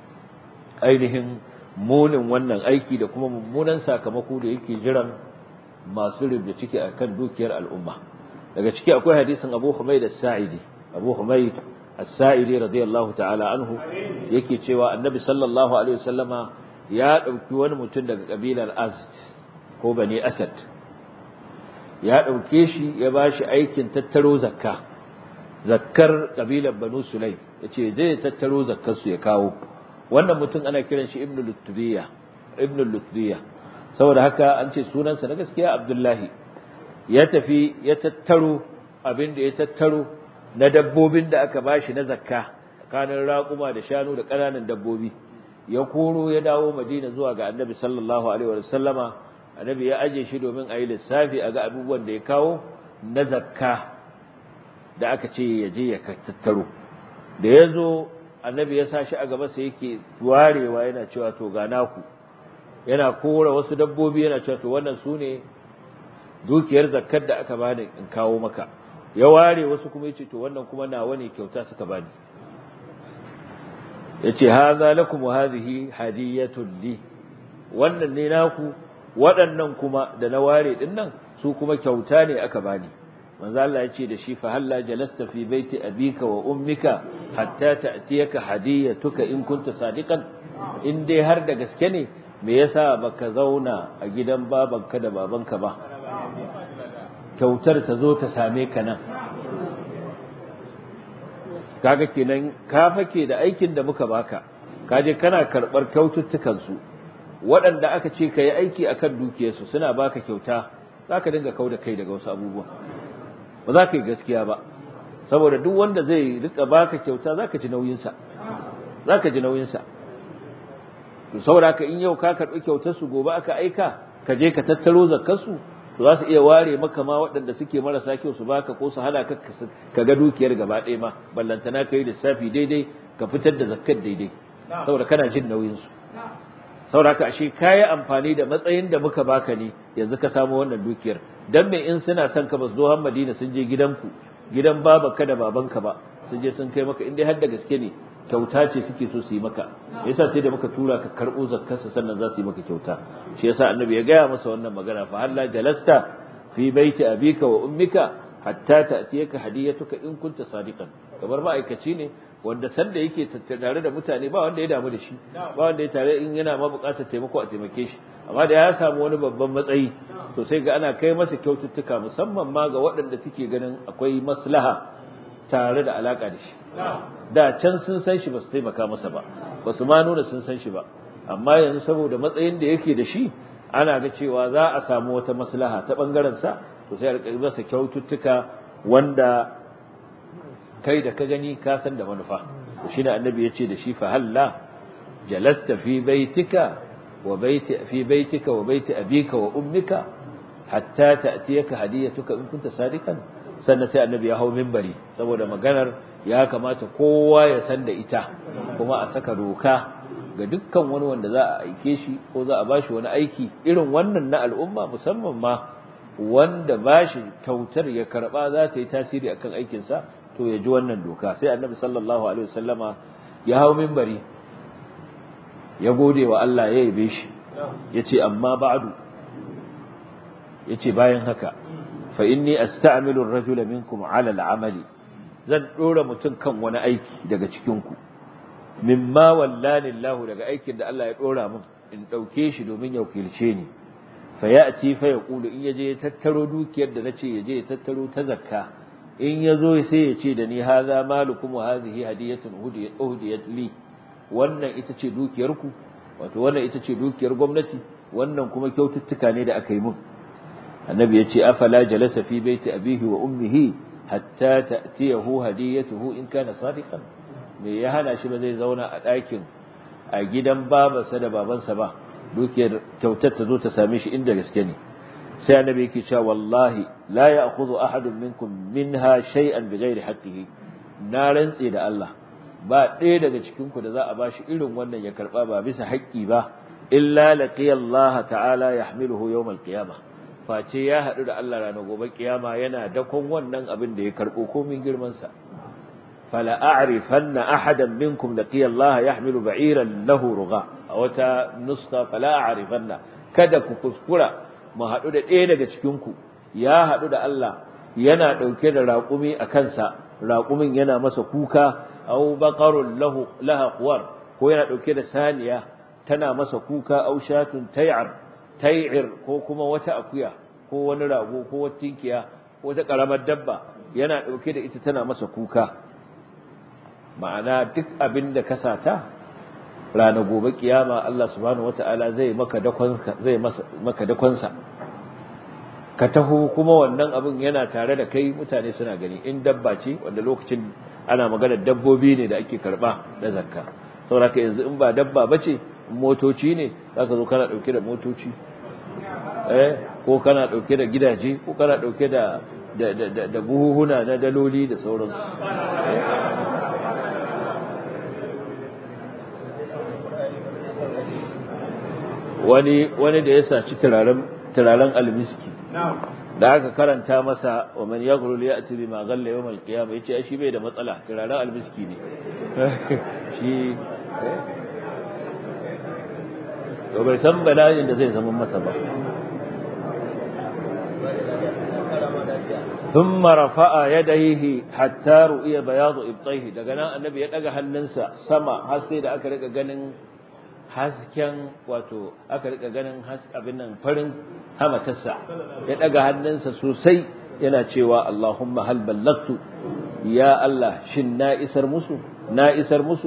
ainihin munin wannan aiki da kuma mummunan sakamako da yake jiran masu rubda ciki akan dukiyar al'umma daga ciki akwai hadisin Abu Humayd as-Sa'idi Abu Humayd as-Sa'idi radiyallahu ta'ala anhu yake cewa annabi sallallahu alaihi wasallama ya dauki wani mutum daga kabilar Azd ko Bani Asad ya dauke shi ya bashi aikin tattaro zakka zakkar kabilar banu sulaim yace zai tattaro zakkar su ya kawo wannan mutum ana kiran shi ibnu lutbiya ibnu lutbiya saboda haka an ce sunansa na gaskiya abdullahi ya tafi ya tattaro abin da ya tattaro na dabbobin da aka bashi na zakka tsakanin raƙuma da shanu da ƙananan dabbobi ya koro ya dawo madina zuwa ga annabi sallallahu alaihi wa sallama annabi ya aje shi domin a yi lissafi a ga abubuwan da ya kawo na zakka da aka ce ya je ya tattaro da ya zo annabi ya sa shi a gaba sai yake warewa yana cewa to ga naku yana kora wasu dabbobi yana cewa to wannan su ne dukiyar zakkar da aka bani in kawo maka ya ware wasu kuma yace to wannan kuma nawa ne kyauta suka bani yace hadha lakum wa hadhihi hadiyatun li wannan ne naku waɗannan kuma da na ware din nan su kuma kyauta ne aka bani manzo Allah yace da shi fa halla jalasta fi baiti abika wa ummika hatta ta'tiyaka hadiyatuka in kunta sadiqan in dai har da gaske ne me yasa baka zauna a gidan babanka da babanka ba kyautar ta zo ta same ka nan kaga kenan ka fake da aikin da muka baka kaje kana karbar kyaututtukan su waɗanda aka ce kai aiki akan dukiyarsu suna baka kyauta zaka dinga kauda kai daga wasu abubuwa ba za ka yi gaskiya ba saboda duk wanda zai rika baka kyauta zaka ji nauyin sa zaka ji nauyin sa to saboda haka in yau ka karbi kyautar su gobe aka aika ka je ka tattaro zakkar su to za su iya ware maka ma waɗanda suke marasa kyau su baka ko su hana ka ka ga dukiyar gaba ɗaya ma ballantana ka yi lissafi daidai ka fitar da zakkar daidai saboda kana jin nauyin su saboda haka ashe kayi amfani da matsayin da muka baka ne yanzu ka samu wannan dukiyar dan me in suna son ka ba su zo har Madina sun je gidanku gidan babanka da babanka ba sun je sun kai maka in dai har da gaske ne kyauta ce suke so su yi maka yasa sai da muka tura ka karbo zakkarsa sannan za su yi maka kyauta shi yasa annabi ya gaya masa wannan magana fa halla jalasta fi baiti abika wa ummika hatta ta'tiyaka hadiyatuka in kunta sadiqan kamar ma'aikaci ne wanda sanda yake tare da mutane ba wanda ya damu da shi ba wanda ya tare in yana ma buƙatar taimako a taimake shi amma da ya samu wani babban matsayi to sai ga ana kai masa kyaututtuka musamman ma ga waɗanda suke ganin akwai maslaha tare da alaka da shi da can sun san shi ba su taimaka masa ba ba su ma nuna sun san shi ba amma yanzu saboda matsayin da yake da shi ana ga cewa za a samu wata maslaha ta bangaren sa to sai a rika masa kyaututtuka wanda kai da ka gani ka san da manufa to shine annabi ya ce da shi fa halla jalasta fi baitika wa baiti fi baitika wa baiti abika wa ummika hatta ta'tiyaka hadiyatuka in kunta sadiqan sannan sai annabi ya hau minbari saboda maganar ya kamata kowa ya san da ita kuma a saka doka ga dukkan wani wanda za a aike shi ko za a bashi wani aiki irin wannan na al'umma musamman ma wanda bashi kyautar ya karba za ta yi tasiri akan aikinsa to ya ji wannan doka sai annabi sallallahu alaihi wasallama ya hau minbari ya gode wa Allah ya yabe shi yace amma ba'du yace bayan haka fa inni asta'milu ar-rajula minkum 'ala al-'amali zan dora mutum kan wani aiki daga cikin ku mimma wallani Allah daga aikin da Allah ya dora min in dauke shi domin ya wakilce ni fa ya'ti fa yaqulu in yaje ya tattaro dukiyar da nace yaje ya tattaro ta zakka in yazo sai ya ce da ni hadha malukum wa hadhihi hadiyatun uhdiyat li wannan ita ce dukiyar ku wato wannan ita ce dukiyar gwamnati wannan kuma kyaututtuka ne da aka yi mun annabi yace afala jalasa fi baiti abihi wa ummihi hatta ta'tiyahu hadiyatuhu in kana sadiqan me ya hana shi ba zai zauna a ɗakin a gidan babansa da babansa ba dukiyar kyautar ta zo ta same shi inda gaske ne sai annabi yake cewa wallahi la ya'khudhu ahadun minkum minha shay'an bighairi haqqihi na rantse da Allah ba ɗaya daga cikin ku da za a bashi irin wannan ya karba ba bisa haƙƙi ba illa laqiya Allah ta'ala yahmiluhu yawm al-qiyamah face ya haɗu da Allah ranar gobe kiyama yana dakon wannan abin da ya karɓo komin girmansa fala a'rifanna ahadan minkum laqiya Allah yahmilu ba'iran lahu rugha a wata nuska fala a'rifanna kada ku kuskura mu haɗu da ɗaya daga cikin ku ya haɗu da Allah yana ɗauke da raƙumi a kansa raƙumin yana masa kuka aw baqarun lahu laha quwar ko yana ɗauke da saniya tana masa kuka aw shatun tay'ar tai'ir ko kuma wata akuya ko wani rago ko wata tinkiya wata karamar dabba yana dauke da ita tana masa kuka ma'ana duk abin da ka sata rana gobe kiyama Allah subhanahu wataala zai maka dakon zai maka dakonsa ka taho kuma wannan abin yana tare da kai mutane suna gani in dabba ce wanda lokacin ana magana dabbobi ne da ake karba da zakka saboda yanzu in ba dabba bace motoci ne zaka zo kana dauke da motoci eh ko kana dauke da gidaje ko kana dauke da da da da buhuhuna na daloli da sauransu wani wani da ya saci turaren turaren almiski da aka karanta masa wa man yaghrul ya'ti bima ghalla yawm al-qiyamah yace shi bai da matsala turaren almiski ne shi to bai san bala'in da zai zama masa ba ثم رفع يديه حتى رؤي بياض ابطيه daga nan annabi ya daga hannunsa sama har sai da aka rika ganin hasken wato aka rika ganin abin nan farin hamatarsa ya daga hannunsa sosai yana cewa Allahumma hal ballagtu ya Allah shin na isar musu na isar musu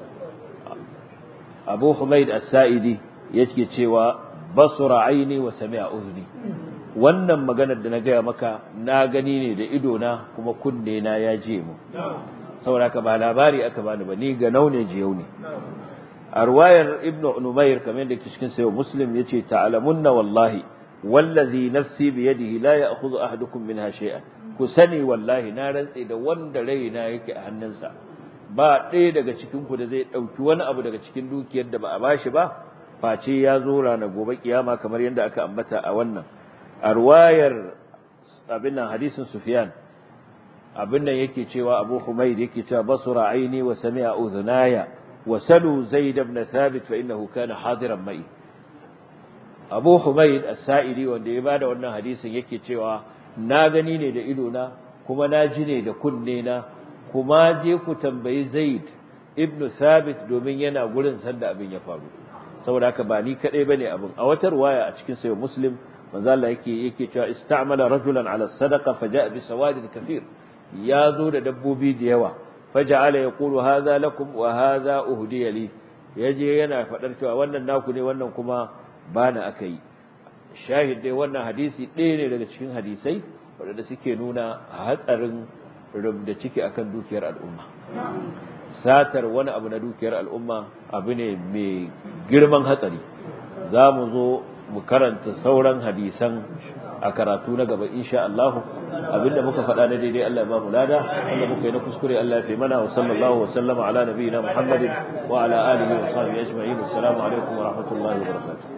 Abu Humaid As-Sa'idi yake cewa basura aini wa sami'a uzni wannan maganar da na gaya maka na gani ne da ido na kuma kunne na ya je mu saboda ka ba labari aka bani ba ni ga naune jiyau ne a ruwayar ibnu numair kamar da ke cikin sayo muslim yace ta'lamunna wallahi wallazi nafsi bi yadihi la ya'khudhu ahadukum minha shay'an ku sani wallahi na rantse da wanda raina yake a hannunsa ba ɗaya daga cikin ku da zai ɗauki wani abu daga cikin dukiyar da ba a bashi ba face ya zo ranar gobe kiyama kamar yadda aka ambata a wannan a ruwayar abin nan hadisin sufyan abin nan yake cewa abu humaid yake cewa basura aini wa sami'a udhunaya wa salu zaid ibn thabit fa innahu kana hadiran mai abu humaid as-sa'idi wanda ya bada wannan hadisin yake cewa na gani ne da ido na kuma na ji ne da kunne na kuma je ku tambayi zaid ibn thabit domin yana gurin sanda abin ya faru saboda haka ba ni kadai bane abin a wata ruwaya a cikin sayo muslim manzo Allah yake yake cewa ista'mala rajulan ala sadaqa faja'a bi sawadin kathir ya zo da dabbobi da yawa faja'ala yaqulu hadha lakum wa hadha uhdiya li yaje yana fadar cewa wannan naku ne wannan kuma bana akai shahid dai wannan hadisi ɗaya ne daga cikin hadisai wanda suke nuna hatsarin rubda ciki akan dukiyar al'umma satar wani abu na dukiyar al'umma abu ne mai girman hatsari za mu zo mu karanta sauran hadisan a karatu na gaba insha Allah abinda muka faɗa na daidai Allah ya ba mu lada wanda muka yi na kuskure Allah ya fi mana wa sallallahu wa sallama ala nabiyina Muhammadin wa ala alihi wa sahbihi ajma'in assalamu alaikum wa rahmatullahi wa barakatuh